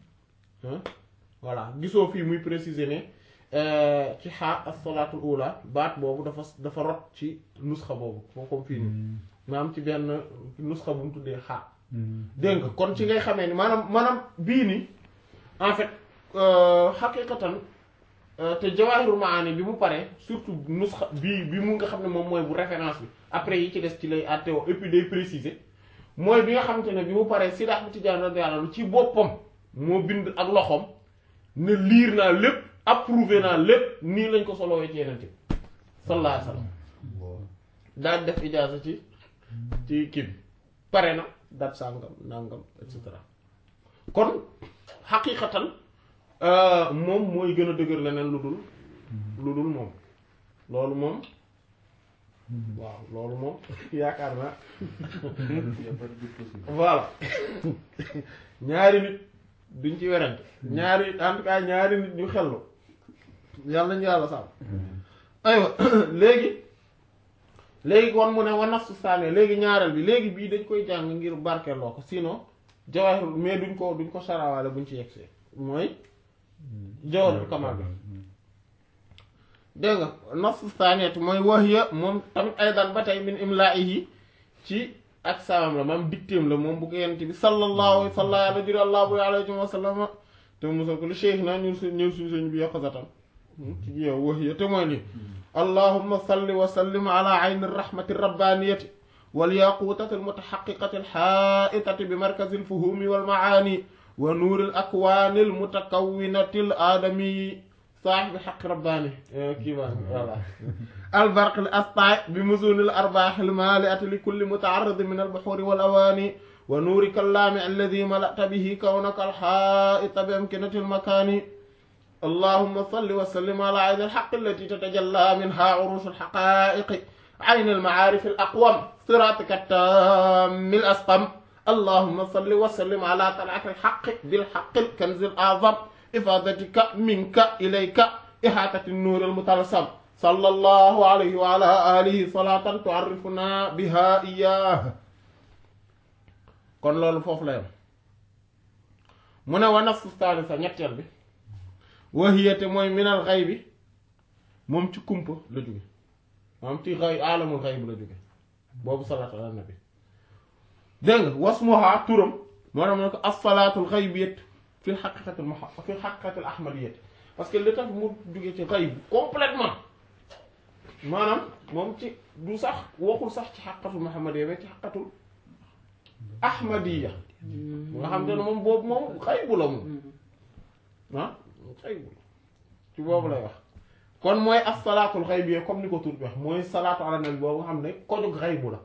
voilà gisoo fii muy préciser ne ci xaar as-salaatul ula baat boobu dafa dafa rot ci nusxa boobu foo comme fii nii maanaam ci benn nusxa bu mu tuddee xaar dégg nga kon ci ngay xamee ni maanaam maanaam bii nii en fait xaqiqatan te Jawahirul Maani bi mu paree surtout nusxa bii bi mu nga xam ne moom mooy bu référence bi après yi ci des ci lay àtteewoo et puis day préciser mooy bi nga xamante ne bi mu paree Sidi Ahmad Tidiane radiyallahu anhu ci boppam moo bind ak loxoom ne liir naa lépp approuvé naa lépp nii lañ ko solowee ci yeneen bi sallallahu alayhi wasallam daal def ijaaza ci ci kii bi pare na dat sàngam nangam et cetera kon xaqiqatan moom mooy gën a dëgër leneen lu dul lu dul moom loolu moom waaw loolu moom yaakaar naa voilà ñaari nit duñ ci werante ñaari en tout cas ñaari nit ñu xellu yàlla nañu yàlla sàmm aywa léegi léegi kon mu ne wa nafsu saane léegi ñaareel bi léegi bii dañ koy jàng ngir barkeeloo ko sinon jawahir mais duñ ko duñ ko sarawaale buñ ci yegsee mooy jawharul kamal bi dégg nga nafsu saaniyat mooy wahiya moom tamit aydan ba tey min imlaa'ihi ci ak saamam la maam dictéem la moom bu ko yent bi sallallahu salla ala juri allahu alayhi wa sallam te mosal ko li cheikh na ñun su ñun suñu sëñ bi yaqazatan ci yow wahiya te mooy lii allahumma salli wa sallim ala ayni rahmati rabbaniyati wal yaqutati almutahaqiqati alhaitati bi markazi alfuhumi walmaani wa nuuri alakwani almutakawinati aladami saaxibi xaq rabbaani kii baa voilà albarq al astaa bi musuni al arbaax al maaliati li kulli mutaarid min al buxuuri wal awaani wa nuuri kallaami alladi malata bihi kawnaka al xaaita bi amkinati al makaani allahumma salli wa sallim ala ayni al xaq allati tatajalla minha urush al xaqaa'iqi ayni al macaarif al aqwam siraatika taammi al asqam allahumma salli wa sallim ala talaati al xaq bil xaq al kanzi al a'zam ifaadatika minka ilayka ihaatati nuur al mutalsam sallallahu alayhi wa ala alihi salaatan tu'arrifuna biha iyyah kon loolu foofu la yam mu ne wa nafsu thalitha ñetteel bi wahiyate mooy minal ghaybi moom ci kumpa la jóge moom ci ghay alamul ghayb la jóge boobu salaatu ala nabi dégg nga wasmuha turam moo tax mu ne ko as-salaatul ghaybiyat fi xaqiqatil muha fi xaqiqatil ahmadiyat parce que li tax mu jóge ci ghayb complètement maanaam moom ci du sax waxul sax ci xaqatul muhammadiyya mais ci xaqatul ahmadiyya nga xam te ne moom boobu moom xaybu la moom ah xaybu ci boobu lay wax kon mooy as salaatul xaybiyya comme ni ko tur bi wax mooy salaatu ala nabi boobu nga xam ne kojug xaybu la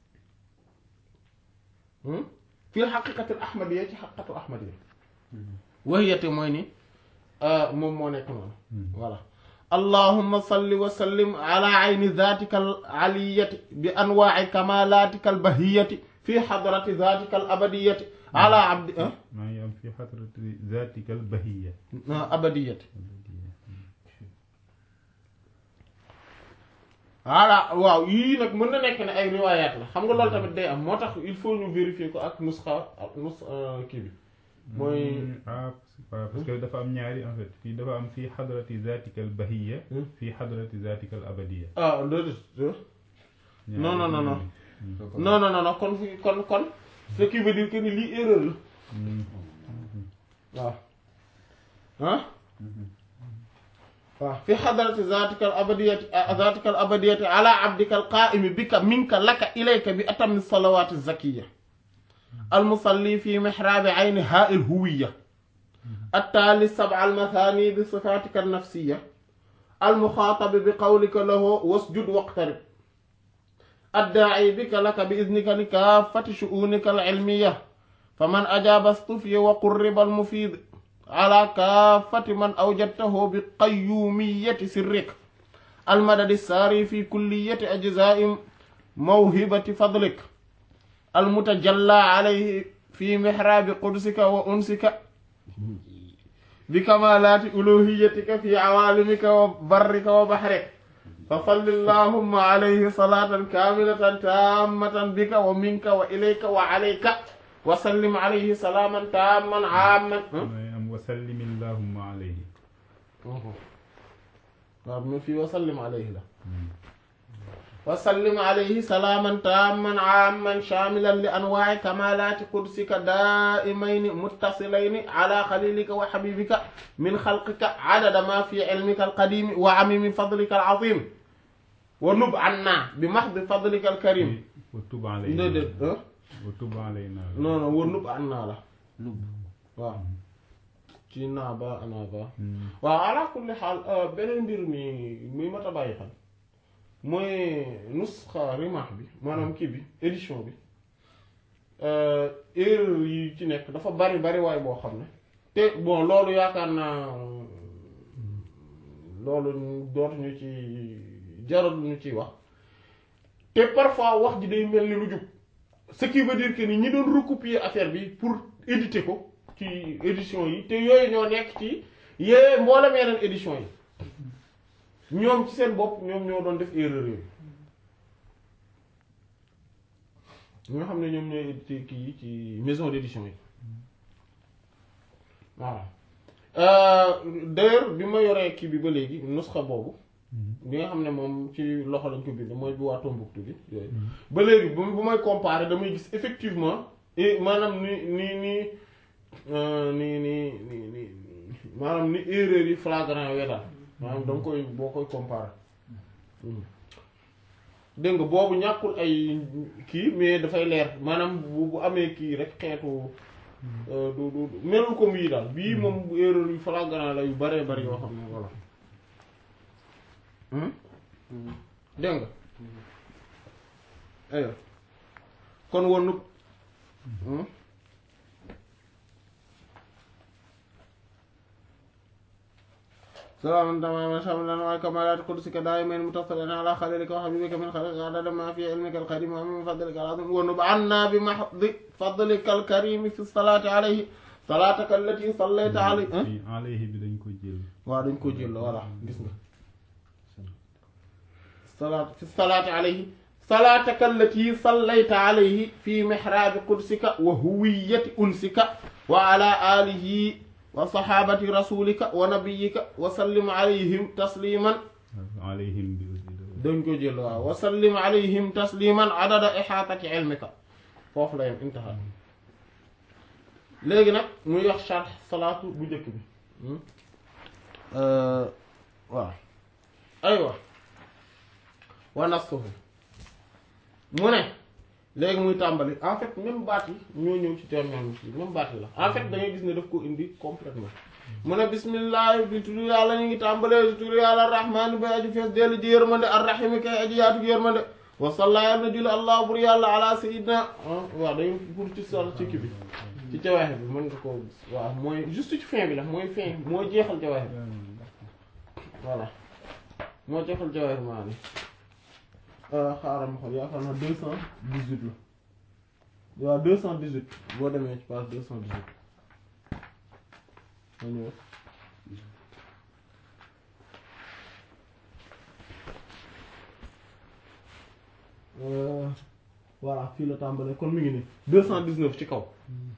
fii xaqiqatul ahmadiyya ci xaqatul ahmadiyya waxiyate mooy ni moom moo nekk noonu voilà allahumma salli wa sallim ala ayni zatika al aliyati bi anwaai kamalatika al bahiyati fi xadrati zatika al abadiyati ala abdi maa ngi am fi xadrati zatika al bahiya abadiyati voilà waaw yii nag mën na nekk ne ay riwaayaat la xam nga loolu tamit day am moo tax il faut ñu vérifier ko ak nusxa nus kii bi mooy ah parce que dafa am ñaari en fait fii dafa am fii xadrati zatika al bahiya fii xadrati zatika al abadiya ah loolu non non non non non non non kon fi kon kon ce qui veut dire que ni lii erreur la waaw ah waaw fi xadrati zatika al abadiyati zatika al abadiyati ala abdika al qaimi bika minka laka ilayka bi atami salawati zakiya المصلي في محراب عين هاء الهوية التالي السبع المثاني بصفاتك النفسية المخاطب بقولك له واسجد واقترب الداعي بك لك بإذنك لكافة شؤونك العلمية فمن أجاب اصطفي وقرب المفيد على كافة من أوجدته بقيومية سرك المدد الساري في كلية أجزاء موهبة فضلك المتجلى عليه في محراب قدسك وأنسك بكمالات ألوهيتك في عوالمك وبرك وبحرك فصل اللهم عليه صلاة كاملة تامة بك ومنك وإليك وعليك وسلم عليه سلاما تاما عاما am wasallim allahumma alayhi waaw mu fi wasallim alayhi la wa sallim alayhi salaaman taamman aamman shaamilan li anwaa'i kamaalaati qudsika daa'imayni muttasilayni ala xalilika wa xabibika min xalqika adada ma fi ilmika alqadimi wa amimi fadlika alazim wa nub anna bi maxdi fadlika alkarim wa tub alayna déedéet ah wa tub alayna non non wa nub anna la nub waaw ci naa ba ana ba Hmm. waaw ala kulli xaal beneen mbir mi muy mat a bàyyi xel mooy nusxa rimaax bi maanaam kii bi édition bi erreur yi ci nekk dafa bari bari waay boo xam ne te bon loolu yaakaar naa loolu dootuñu ci jarul ñu ciy wax te parfois wax ji day mel ni lu jub ce qui veut dire que ni ñi doon recopier affaire bi pour éditer ko ci édition yi te yooyu ñoo nekk ci yee mboolem yeneen édition yi ñoom ci seen bopp ñoom ñoo doon def erreur yooyu ñoo xam ne ñoom ñooy éditer kii yi ci maison d'édition yi voilà d'ailleurs bi ma yoree kii bi ba léegi nusxa boobu bi nga xam ne moom ci loxo lañ ko bind mooy bi waa Tombouctou bi yooyu ba léegi bu bu may comparer damay gis effectivement et maanaam ni ni ni euh, ni ni ni ni maanaam ni erreur yi flagrant yooyu daal maanaam da nga koy boo koy comparer dégg nga boobu ñàkkul ay kii mais dafay leer maanaam bu bu amee kii rek xeetu euh, du du du- melul comme yii daal bii moom erreur yu flagrant la yu baree bari yoo xam ne voilà Hmm? dégg nga aywa kon wonu salaaman tamaman shamilan wa kamalat qudsika daiman mutasalan ala khalilika wa habibika min khalqika adada ma fi ilmika alqadim wa min fadlika alazim wa nub anna bi mahdi fadlika alkarim fi salati alayhi salataka allati sallayta alayhi fii alayhi bi dañ ko jël waaw dañ ko jël voilà gis nga salaat fi salaati alayhi salaataka allati sallayta alayhi fi mihraabi qudsika wa huwiyati unsika wa ala alihi wa sahabati rasulika wa nabiyika wa sallim alayhim tasliman alayhim bi aussi da- dañ ko jël waaw wa sallim alayhim tasliman adada ihaatati ilmika foofu la yem intaha léegi nag muy wax sharh salaatu bu njëkk bi waaw aywa wa nasxuhu mu ne léegi muy tàmbali en fait même baat yi ñoo ñëw ci terme bi même baat yi la en fait da ngay gis ne daf ko indi complètement mu ne bismillah bi tudd yàlla ñu ngi tàmbalee tudd yàlla arrahmaani bay aji fees dellu ji yërmande arrahimi kay aji yaatu yërmande wa salla yàlla na julli allah bur yàlla ala sayidna waaw dañu pour ci sol ci kii bi ci jawaaxe bi mën nga ko waaw mooy juste ci fin bi la mooy fin moo jeexal jawaaxe bi voilà moo jeexal jawaaxe maa ni xaaral ma xool yaakaar naa deux cent dix-huit la waaw deux cent dix-huit boo demee ci page deux cent dix-huit ma ñëw Euh, voilà fii la tàmbalee kon mi ngi nii deux cent dix-neuf ci kaw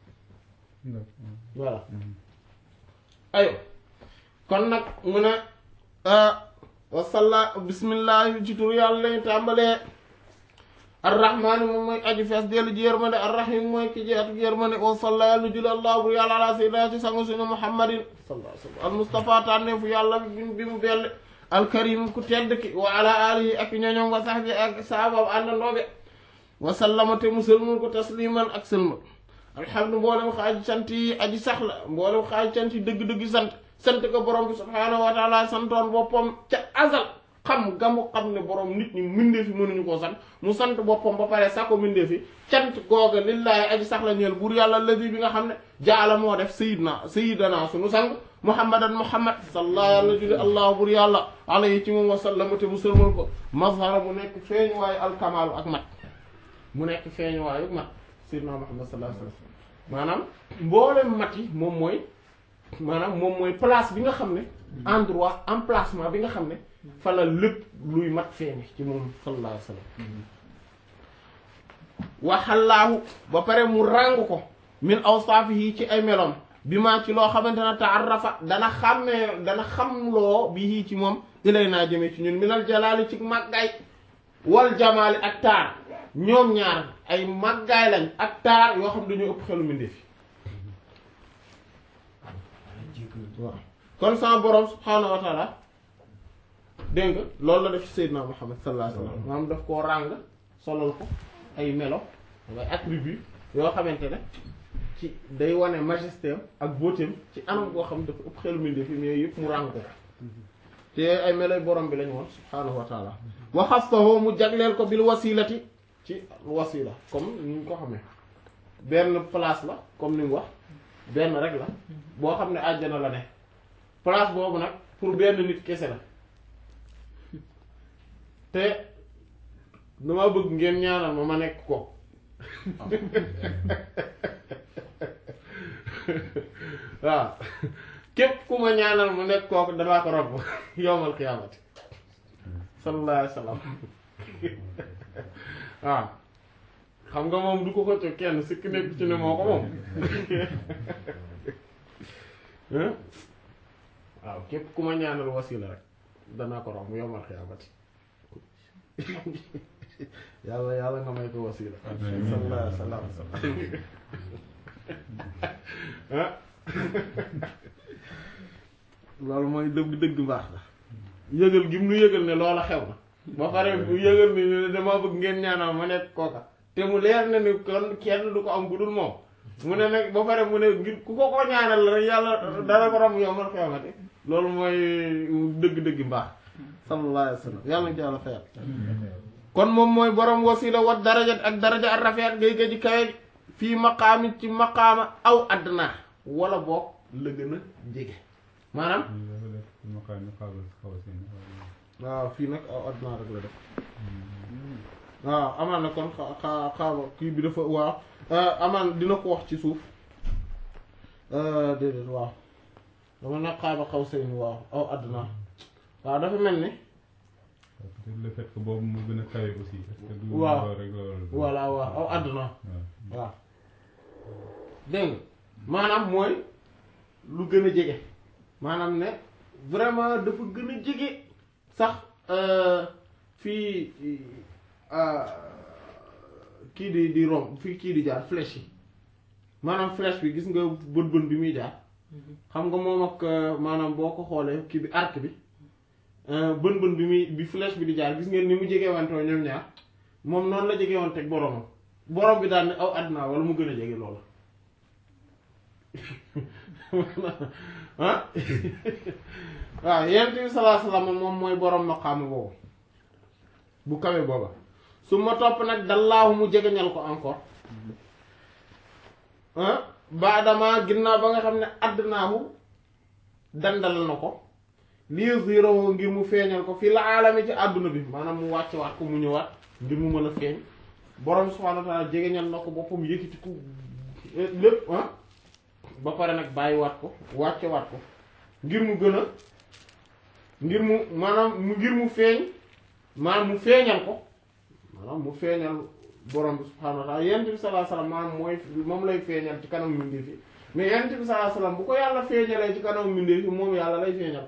voilà ayo kon nag mu ne wasalla bismillah ci tur yàlla lañu tàmbalee arrahmaani moom mooy aji fees dellu ji yërmande arrahim mooy ki ji atu yërmande wasalla yàlla julli allah bur yàlla ala sayyidina ci sangu suñu muhammadin sallallahu alayhi wa sallam al mustafa tànneefu yàlla bi bi mu belle alkarim ku tedd ki wa ala alihi ak ñoñom wa sahbi ak sahabam àndandooɓe wa sallama te mu sëlmul ko tasliman ak sëlmal alhamdu mboolem xaaji sant yi aji saxla mboolem xaaji sant yi dëgg-dëgg sant sant ko borom bi subhaanahu wa taala santoon boppam ca azal xam ga mu xam ne borom nit ñi mindee fi mënuñu koo sant mu sant boppam ba pare sa ko mindee fi cant googa lillaahi aji saxla ñeel buur yàlla ladi bi nga xam ne jaala moo def sayidna sayidana sunu sang muhammadan muhammad salla yàlla julli allah buur yàlla alayhi ci moom wa sallama te mu sëlmal ko mazhara mu nekk feeñ waayu alkamaalu ak mat mu nekk feeñ waayu mat sayyidina muhammad sallallahu alayhi wasallam maanaam mboolem mat yi moom mooy maanaam moom mooy place bi nga xam ne endroit emplacement bi nga xam ne fa la lépp luy mat feeñe ci moom sallallahu alayhi wasallam waxallaahu ba pare mu ràng ko min awsaafihi ci ay meloom bi maa ci loo xamante ne taarrafa dana xàmmee dana xamloo bi ci moom ilay naa jëmee ci ñun minal jalaali ci màggaay wal jamaali ak taar ñoom ñaar ay màggaay lañ ak taar yoo xam dañoo ëpp xelu mbindeef yi waaw kon sama borom subhaanahu wa taala dégg nga loolu la def ci Seydina Muhammad sallallahu alayhi wa sallam maanaam daf koo ràng solal ko ay melo ay attribut yoo xamante ne ci day wane majesté am ak beauté am ci anam koo xam dafa ëpp xelu mbindeef yi mais yëpp mu ràng ko te ay meloy borom bi lañu woon subhaanahu wa taala waxastahu mu jagleel ko bil wasilati ci wasila comme ni ñu ko xamee benn place la comme ni mu wax benn rek la boo xam ne àjjana la ne place boobu nag pour benn nit kese la te dama bëgg ngeen ñaanal ma ma nekk ko waaw képp ku ma ñaanal mu nekk kooku danaa ko robb yowmal qiyaamati sallallahu alayhi wa sallam waaw xam nga moom du ko xëcc kenn sikk nekk ci ne moo ko moom waaw képp ku ma ñaanal wasila rek danaa ko robb yowmal qiyaamati yàlla yàlla nga may ko wasila sallallahu alayhi wa sallam loolu mooy dëgg dëgg mbaax la yëgal gi mu nu yëgal ne loola xew na ba pare bu yëgal ni ne dama bëgg ngeen ñaanal ma nekk kooka te mu leer na ni kon kenn du ko am bu dul moom mu ne nag ba pare mu ne ngir ku ko ko ñaanal rek yàlla dara ko ram yow man xewmati loolu mooy dëgg-dëgg mbaax sallallahu alayhi wa sallam yàlla na ci yàlla fayal kon moom mooy borom wasila wat darajat ak daraja ak rafet ngay gëj kawe fii maqaami ci maqaama aw addnaa wala boog la gën a jege maanaam waaw fii nag aw addnaa rek la def waaw amaan na kon xa- xa- xaaba kii bi dafa waaw amaan dina ko wax ci suuf déedéet waaw dama nag xaaba xaw seen waaw aw addnaa waaw dafa mel ni peut-être le fait que boobu mu gën a kawe aussi. parce que du waaw loolu rek loolu. voilà waaw aw addnaa waaw. waaw dégg nga maanaam mooy lu gën a jege maanaam ne vraiment dafa gën a jege sax fii kii di di romb fii kii di jaar flèche yi maanaam flèche bi gis nga bën bën bi muy jaar xam nga moom ak maanaam boo ko xoolee kii bi arc bi bën bën bi muy bi flèche bi di jaar gis ngeen ni mu jege wantoo ñoom ñaar moom noonu la jege woon teg boromam borom bi daal ne aw àdduna wala mu gën a jege loolu ah waaw yonent bi sallallahu alayhi wasallam moom mooy borom maqaam boobu bu kawe booba su ma topp nag dallaahu mu jegeñal ko encore ah baadama ginnaaw ba nga xam ne àddunaahu dandal na ko lii zéro ngir mu feeñal ko fii la aalami ci àdduna bi maanaam mu wàcce waat ko mu ñëwaat ngir mu mën a feeñ borom subhaanahu wa ta'aala jegeñal na ko boppam yëkkati ko lépp ah ba pare nag bàyyiwaat ko wàcce waat ko ngir mu gën a ngir mu maanaam mu ngir mu feeñ maanaam mu feeñal ko maanaam mu feeñal borom bi subhaanahu wa ta'aala yonent bi sallallahu alayhi wasallam maanaam mooy moom lay feeñal ci kanam mbindeef yi mais yonent bi sallallahu alayhi wasallam bu ko yàlla feeñalee ci kanam mbindeef yi moom yàlla lay feeñal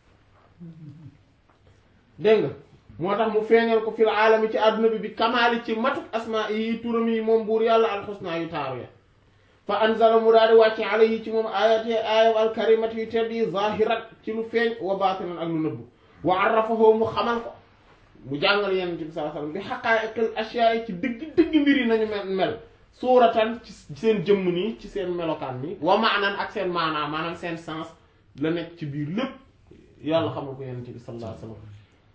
dégg nga moo tax mu feeñal ko fil aalami ci àdduna bi bi kamaali ci matuk asmaa yi turam yi moom buur yàlla alxusnaa yu taaru ya fa anzala mu daal di wàcce alayhi ci moom ayat yi ayat alkarimat yu tedd yi zahirat ci lu feeñ wa baatinan ak lu nëbbu wa arrafahu mu xamal ko mu jàngal yenent bi sallallahu alayhi wasallam bi haqaa'iqil ashyaa yi ci dëgg dëgg mbir yi nañu mel mel suuratan ci seen jëmm nii ci seen melokaan nii wa maanan ak seen maanaa maanaam seen sens la nekk ci biir lépp yàlla xamal ko yenent bi sallallahu alayhi wasallam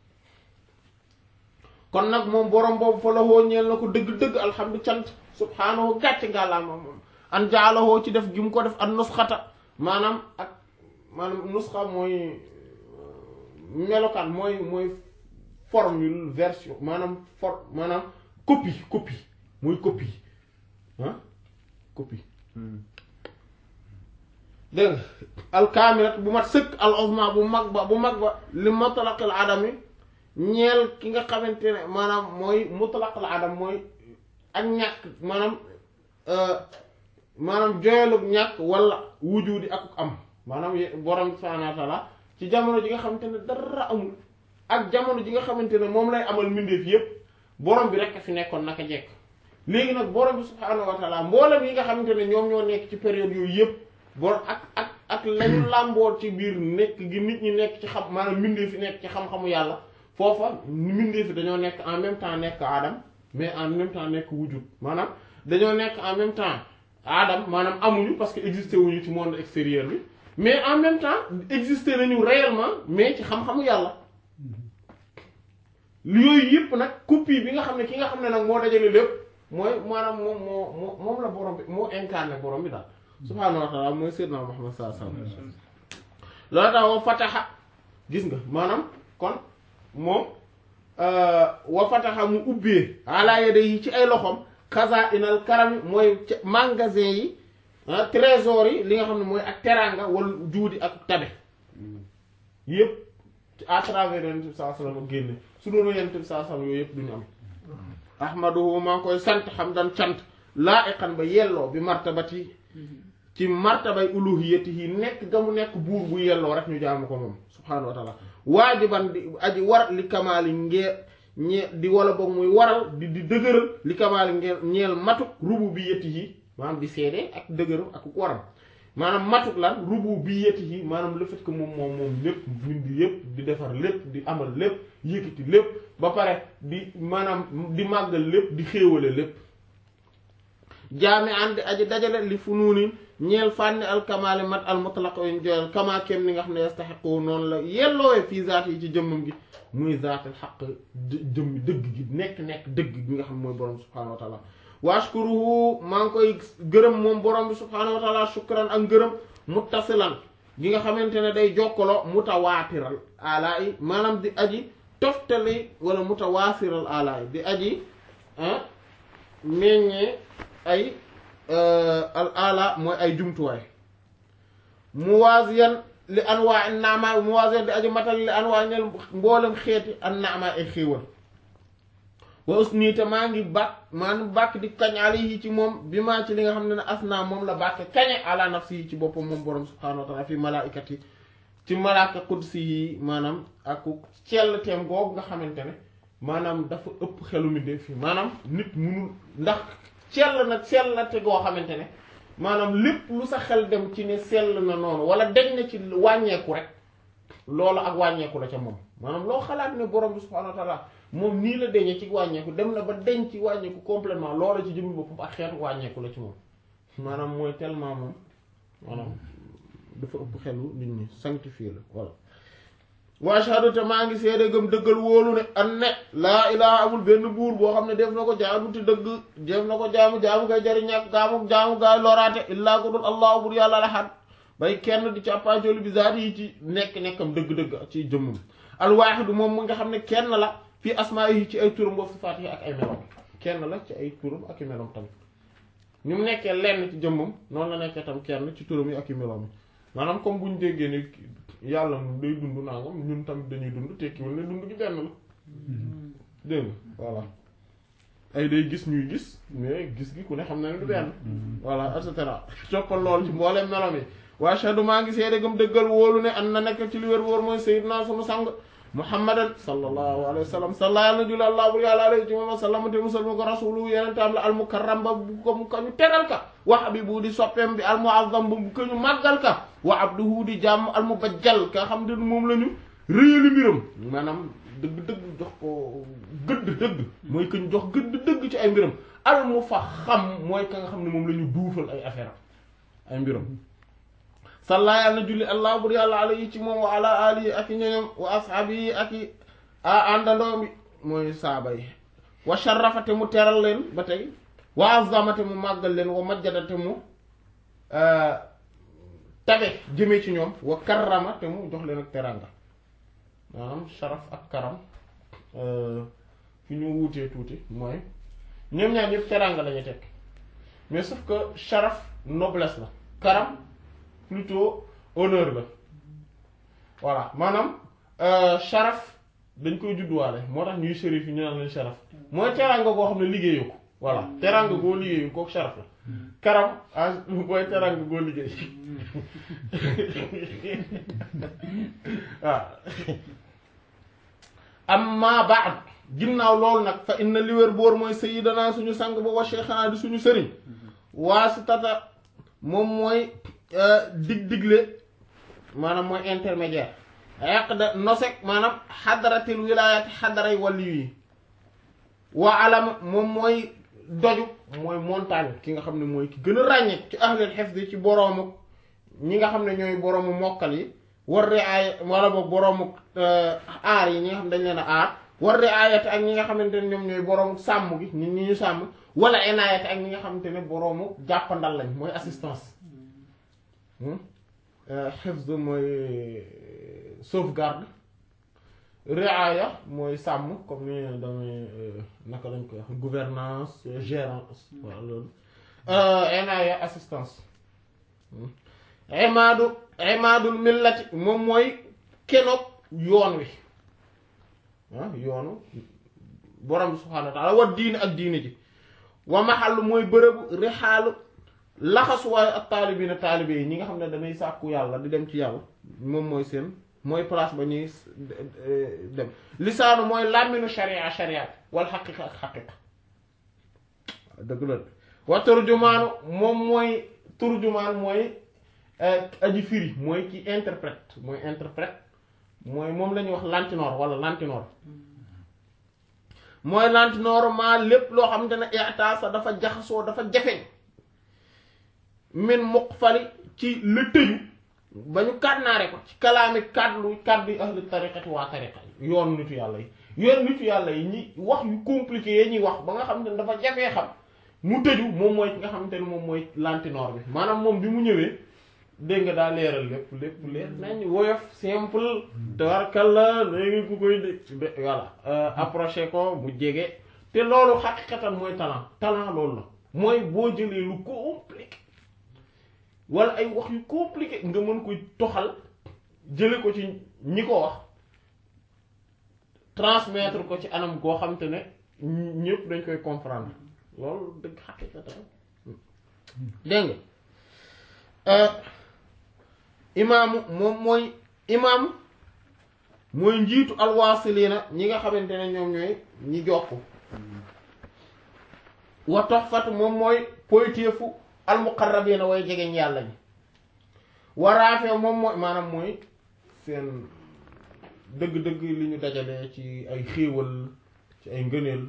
kon nag moom borom boobu fa la hoo ñeel na ko dëgg-dëgg alhamdu cant subhaanahu gàcc ngàllaama moom an jaalahoo ci def gi mu ko def an nusxata maanaam ak maanaam nusxa mooy melokaan mooy mooy formule version maanaam for maanaam copie copie mooy copie ah copie dégg nga alkaamilat bu mat sëkk al uzma bu mag ba bu mag ba li matlaqil adami ñeel ki nga xamante ne maanaam mooy mutlaqil adam mooy ak ñàkk maanaam maanaam joyalug ñàkk wala wujudi ak am maanaam borom subhaanahu wa ta'aala ci jamono ji nga xamante ne dara amul ak jamono ji nga xamante ne moom lay amal mbindeef yépp borom bi rek a fi nekkoon naka jekk léegi nag borom bi subhaanahu wa taala mboolem yi nga xamante ne ñoom ñoo nekk ci période yooyu yëpp borom ak ak ak lañu làmbool ci biir nekk gi nit ñi nekk ci xam maanaam mbindee fi nekk ci xam-xamu yàlla foofa mbindee fi dañoo nekk en même temps nekk Adam mais en même temps nekk wujud maanaam dañoo nekk en même temps Adam maanaam amuñu parce que existé wuñu ci monde extérieur bi mais en même temps existé nañu réellement mais ci xam-xamu yàlla yooyu yëpp nag copie bi nga xam ne ki nga xam ne nag moo dajale lépp mooy maanaam moom moo moo moom la borom bi moo incarné borom bi daal subhaanahu wa taala mooy sayyidna Muhammad sallallahu alayhi wasallam loolu tax wa fataxa gis nga maanaam kon moom wa fataxa mu ubbee ala yadayhi ci ay loxoom xazaa'inal karami mooy magasin yi trésor yi li nga xam ne mooy ak teraanga wala juudi ak tabe yëpp à travers yonent bi sallallahu alayhi wasallam génne su doon yonent bi sallallahu alayhi wasallam yooyu yëpp duñu am ahmaduhu maa ngi koy sant xam dan cant laa iqan ba yelloo bi martabati ci martabay uluhiyatihi nekk ga mu nekk buur bu yelloo rek ñu jaamu ko moom subhaanahu wa taala waajiban di aji war li kamaali ngee ñee di wala boog muy waral di di dëgëral li kamaali ngeel ñeel matuk rububiyatihi maanaam di seede ak dëgëral ak waram maanaam matuk lan rububiyatihi maanaam le fait que moom moom moom lépp bindi yépp di defar lépp di amal lépp yëkkati lépp ba pare di maanaam di màggal lépp di xéewale lépp jaami ànd aji dajale li funuunin ñeel fànni alkamaali mat al mutlaq yuñ joyal kama kem ni nga xam ne yastaxiqu noonu la yelloowe fii zaat yi ci jëmmam gi muy zaatil xaq jëmmi dëgg gi nekk-nekk dëgg gi nga xam ne mooy borom subhanahu wa taala washkuruhu maa ngi koy gërëm moom borom bi subhanahu wa taala shukran ak ngërëm muttasilan gi nga xamante ne day jokkaloo mutawaatiral alaa yi maanaam di aji toftali wala mutawaasiral alaa yi di aji meññee ay al ala mooy ay jumtuwaay muwaziyan li anwaa an naama muwaziyan di aji matal li anwaa ñel mboolem xeeti an naama ay xéewal wa usni te maa ngi bàkk maanaam bàkk di kañ alayhi ci moom bi maa ci li nga xam ne ne asna moom la bàkke kañe ala nafsi yi ci boppam moom borom subhanahu wa taala fi malaa'ikat yi ci malaaka qudsi yi maanaam ak cell teem googu nga xamante ne maanaam dafa ëpp xelu mi def fi maanaam nit munul ndax sell nag sell na te goo xamante ne maanaam lépp lu sa xel dem ci ne sell na noonu wala deñ na ci wàññeeku rek loolu ak wàññeeku la ca moom maanaam loo xalaat ne borom bi subhanahu wa taala moom nii la deñee ci wàññeeku dem na ba deñ ci wàññeeku complètement loola ci jëmmi boppam ak xeetu wàññeeku la ci moom maanaam mooy tellement moom maanaam dafa ëpp xelu nit ñi sanctifié la voilà wa ashhadu te maa ngi seede gëm dëggal wóolu ne an ne laa ilaha amul benn buur boo xam ne def na ko jaamu te dëgg def na ko jaamu jaamu ngay jariñ ak gaamu jaamu gaay loraate illaa ko dul allah bur yàlla la xat bay kenn di càppaacoli bi zaati yi ci nekk-nekkam dëgg-dëgg ci jëmmum alwaaxidu moom mu nga xam ne kenn la fii asmaa yi ci ay turam wa sifaat yi ak ay melom kenn la ci ay turam ak i melom tamit ni mu nekkee lenn ci jëmmum noonu la nekkee tam kenn ci turam yi ak i melom yi maanaam comme bu ñu déggee ni yàlla moom day dund nangam ñun tamit dañuy dund tekkiwul ne dund gi benn la dégg nga voilà ay day gis ñuy gis mais gis gi ku ne xam na ne du benn voilà et cetera toppal lool ci mbooleem melom yi wa ashhadu maa ngi seede gëm dëggal wóolu ne an na nekk ci li wér wóor mooy sayyidna sunu sang muhammadan sallallahu alayhi wa sallam salla yàlla na julli allah bur yàlla alayhi ci moom wa sallam te musal mu ko rasulu yenentaam la almukarram ba bu ko mu ko ñu teral ka wa habibu di soppeem bi almuazzam bu ko ñu màggal ka wa abduhu di jàmm almubajjal ka xam ne moom la ñu réyali mbiram maanaam dëgg dëgg jox ko gëdd dëgg mooy que ñu jox gëdd dëgg ci ay mbiram almu fa xam mooy ka nga xam ne moom la ñu duufal ay affaire ay mbiram salla yàlla na julli allah bur yàlla alayhi ci moom wa ala alihi ak i ñoñom wa ashaabi yi ak i a àndandoo mi mooy saaba yi wa sharrafate mu teral leen ba tey wa azamate mu màggal leen wa majjadate mu tabe jëmee ci ñoom wa karrama te mu jox leen ak teranga maanaam sharaf ak karam fi ñu wuutee tuuti mooy ñoom ñaar ñëpp teranga lañu tekk mais sauf que sharaf noblesse la karam plutôt honneur la voilà maanaam sharaf dañ koy judduwaale moo tax ñuy shérif yi ñu naan leen sharaf mooy teranga goo xam ne liggéeyu ko voilà teranga goo liggéeyu kooku sharaf la karam ah mooy teranga goo liggéey waaw amma ba'd ginnaaw loolu nag fa inna li wér boor mooy sayyidana suñu sang ba wa cheikhana di suñu sëriñ waasitata moom mooy dig digle maanaam mooy intermédiaire aqda nosek maanaam xadaratil wilayati xadaray wàlli yi wa alama moom mooy doju mooy montagne ki nga xam ne mooy ki gën a ràññee ci ahlul hifz ci boroomu ñi nga xam ne ñooy boroomu mokkal yi war riaaya wala boog boroomu aar yi ñi nga xam ne dañ leen a aar war riaayati ak ñi nga xamante ne ñoom ñooy boroomu sàmm gi ñi ñi ñu sàmm wala inaayati ak ñi nga xamante ne boroomu jàppandal lañ mooy assistance hifz mooy sauvegarde riaya mooy sàmm comme ni damay naka lañ koy wax gouvernance gérance wala loolu inaaya assistance imaadu imaadul millati moom mooy kenoog yoon wi ah yoonu borom bi subhaanahu wa taala wa diine ak diine ji wa maxallu mooy bërëbu rixaalu laxasuwaayu ak taalibiina taalibe yi ñi nga xam ne damay sàkku yàlla di dem ci yàlla moom mooy seen mooy place ba ñuy dem lisaanu mooy làmminu sharia sharia wal xaqiqa ak xaqiqa dëgg la wa turjumaanu moom mooy turjumaan mooy aji firi mooy ki interprète mooy interprète mooy moom la ñuy wax lantinoor wala lantinoor mooy lantinoor maa lépp loo xamante ne itaasa dafa jaxasoo dafa jafeñ min muqfali ci la tëju ba ñu kàdnaare ko ci kalaami kàddu kàddu yi ahli tariqati waa tariqa yi yoon nitu yàlla yi yoon nitu yàlla yi ñi wax yu compliqué yi ñuy wax ba nga xam ne dafa jafee xam mu tëju moom mooy ki nga xamante ne moom mooy lantinoor bi maanaam moom bi mu ñëwee dégg nga daa leeral lépp lépp leer nañ woyof simple tabarkalla léegi ku koy dé voilà approché ko mu jege te loolu xaqiqatan mooy talent talent loolu la mooy boo jëlee lu compliqué wala ay wax yu compliqué nga mën koy toxal jële ko ci ñi ko wax transmettre ko ci anam goo xam te ne ñëpp dañ koy comprendre loolu dëgg xaqiqatan dégg nga imaamu moom mooy imaam mooy njiitu alwaasiliina ñi nga xamante ne ñoom ñooy ñi jokk wa toxfatu moom mooy poytéefu almuqarrabiina way jegeñ yàlla ñi waraafe moom mooy maanaam mooy seen dëgg-dëgg li ñu dajale ci ay xéewal ci ay ngëneel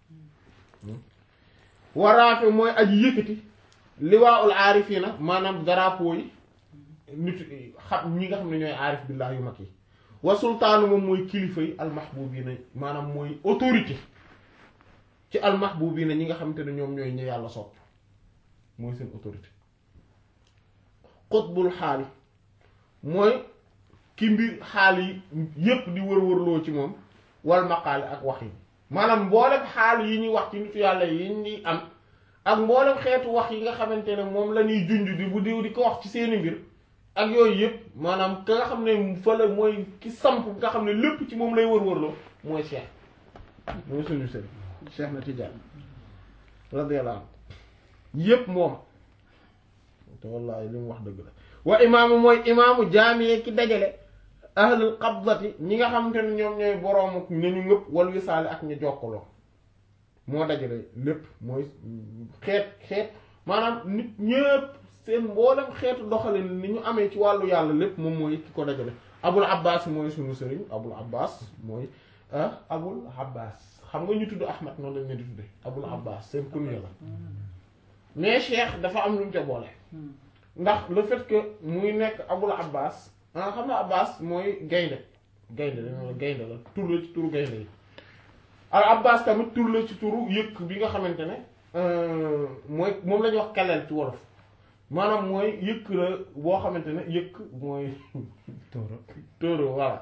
waraafe mooy aji yëkkati liwaaul aarifiina maanaam drapeau yi nit xam ñi nga xam ne ñooy aarif billah yu mag yi wa sultaanu moom mooy kilifa yi almahbubiina maanaam mooy autorité ci almahbubiina ñi nga xamante ne ñoom ñooy ñu yàlla sopp mooy seen autorité xutbul xaali mooy ki mbir xaal yi yépp di wër-wërloo ci moom wal maqaali ak wax yi maanaam mboolem xaal yi ñuy wax ci nitu yàlla yi ñuy am ak mboolem xeetu wax yi nga xamante ne moom la ñuy junj di bu diw di ko wax ci seeni mbir ak yooyu yëpp maanaam ka nga xam ne fa la mooy ki samp nga xam ne lépp ci moom lay wër-wërloo mooy cheikh mooy suñu sëriñ cheikh na Tidiane radiyallahu anhu yëpp moom te wallaahi li mu wax dëgg la wa imaamu mooy imaamu jaamiyee ki dajale ahlul qabdati ñi nga xamante ne ñoom ñooy boroomu ñu ñu ngëpp wal wisaale ak ñu jokkaloo moo dajale lépp mooy xeet xeet maanaam nit ñëpp seen mboolem xeetu doxalin ni ñu amee ci wàllu yàlla lépp moom mooy ki ko dajale abul abbas mooy sunu sëriñ abul abbas mooy abul abbas xam nga ñu tudd ahmad noonu lañ leen di tudde abul abbas seen kunya la mais cheikh dafa am lu mu ca boole ndax le fait que muy nekk abul abbas ah xam nga abbas mooy gaynde gaynde dañoo gaynde la tur la ci turu gaynde yi al abbas tamit tur la ci turu yëkk bi nga xamante ne mooy moom la ñuy wax kaleel ci wolof maanaam mooy yëkk la boo xamante ne yëkk mooy Tóoro tóoro voilà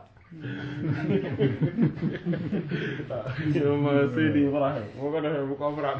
waaw ma Seydi Ibrahim boo ko defee bu comprendre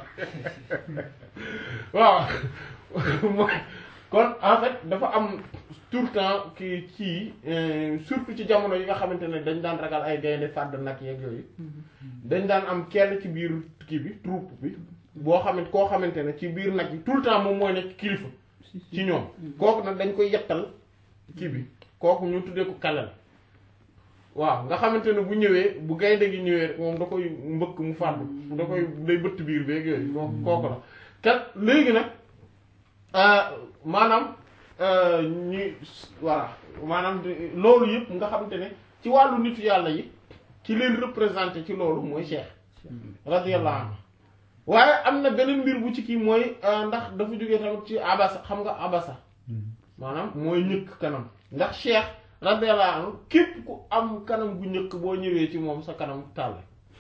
waaw mooy kon en fait dafa am tout le temps ki ci surtout ci jamono yi nga xamante ne dañ daan ragal ay gaynde fàdd nag yeeg yooyu dañ daan am kenn ci biir kii bi troupe bi boo xamante koo xamante ne ci biir nag yi tout le temps moom mooy nekk kilifa ci ñoom kooku nag dañ koy yettal kii bi kooku ñu tuddee ko kalal waaw nga xamante ne bu ñëwee bu gaynde gi ñëwee rek moom da koy mbëkk mu fàddu da koy day bëtt biir beeg yooyu kooku kooku la kat léegi nag maanaam ñi voilà maanaam loolu yëpp nga xamante ne ci wàllu nitu yàlla yi ci leen représenté ci loolu mooy cheikh radiyallahu anhu waaye am na beneen mbir bu ci kii mooy ndax dafa jógee tamit ci abasa xam nga abasa maanaam mooy ñëkk kanam ndax cheikh radiyallahu anhu képp ku am kanam gu ñëkk boo ñëwee ci moom sa kanam tàll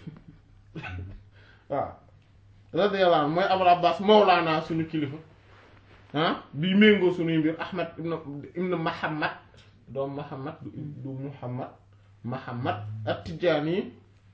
waaw radiyallahu anhu mooy abul abbas mawlaana suñu kilifa ah bi méngoo suñuy mbir ahmad ibn ibn muhammad doom muhammad du muhammad muhammad at-tijaani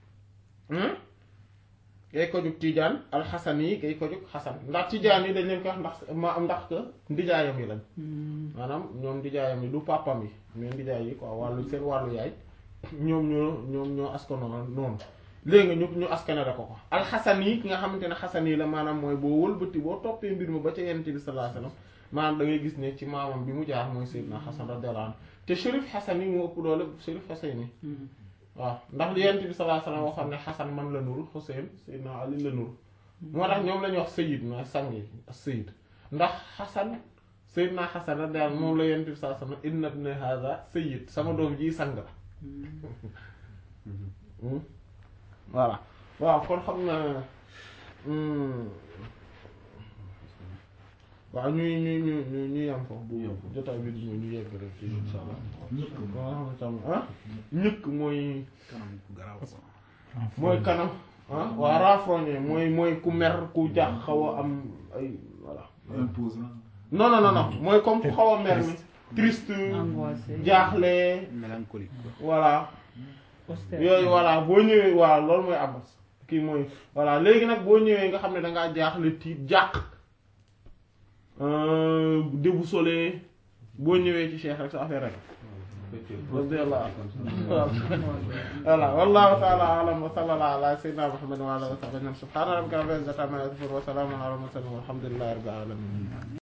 gay ko jug tijaan alxasan yi gay ko jug xasan ndax tijaan yi dañ leen ko wax ndax ma ndax que ndijaayam yi lañ maanaam ñoom ndijaayam yi du papam yi mais ndijaay yi quoi wàllu seen wàllu yaay ñoom ñoo ñoom ñoo askano noonu léegi nga ñu ñu askanale ko ko alxasan yi ki nga xamante ne xasan yi la maanaam mooy boo wëlbati boo toppee mbir ma ba ca yonent bi sallallahu alayhi wasallam maanaam da ngay gis ne ci maamam bi mu jaar mooy Seydina Xasan radiyallahu anhu te Chérif Xasan yi moo ëpp doole Chérif Xasan yi waaw ndax li yonent bi sallallahu alayhi wasallam waxoon ne Xasan man la nuru Xuseyn Seydina Ali la nuru moo tax ñoom la ñuy wax Sayyid ma sang yi Sayyid ndax Xasan Seydina Xasan radiyallahu moom la yonent bi sallallahu alayhi wasallam inna ibna hadha Sayyid sama doom ji sang la voilà waaw kon xam na waaw ñuy ñu ñu ñu ñu yam foofu bu jotaay bi di ñu yegg rek ci insha allah waaw xam ah ñëkk mooy mooy kanam ah waa renfrogné mooy mooy ku mer ku jax xaw a am ay voilà imposant non non non non mooy comme ku xaw a mer mi triste angoissé jaaxle mélancolique quoi. voilà austère yooyu voilà boo ñëwee waaw loolu mooy abbas kii mooy voilà léegi nag boo ñëwee nga xam ne dangaa jaaxle tiit jàq déboussolé boo ñëwee ci cheikh rek sa affaire rek radiyallahu voilà wallahu ta'ala a'lam wa sallallahu ala sayyidina muhammad wa ala alihi wa sahbihi subhana rabbika rabbil izzati amma yasifun wa salamun ala al mursalin walhamdulillahi rabbil alamin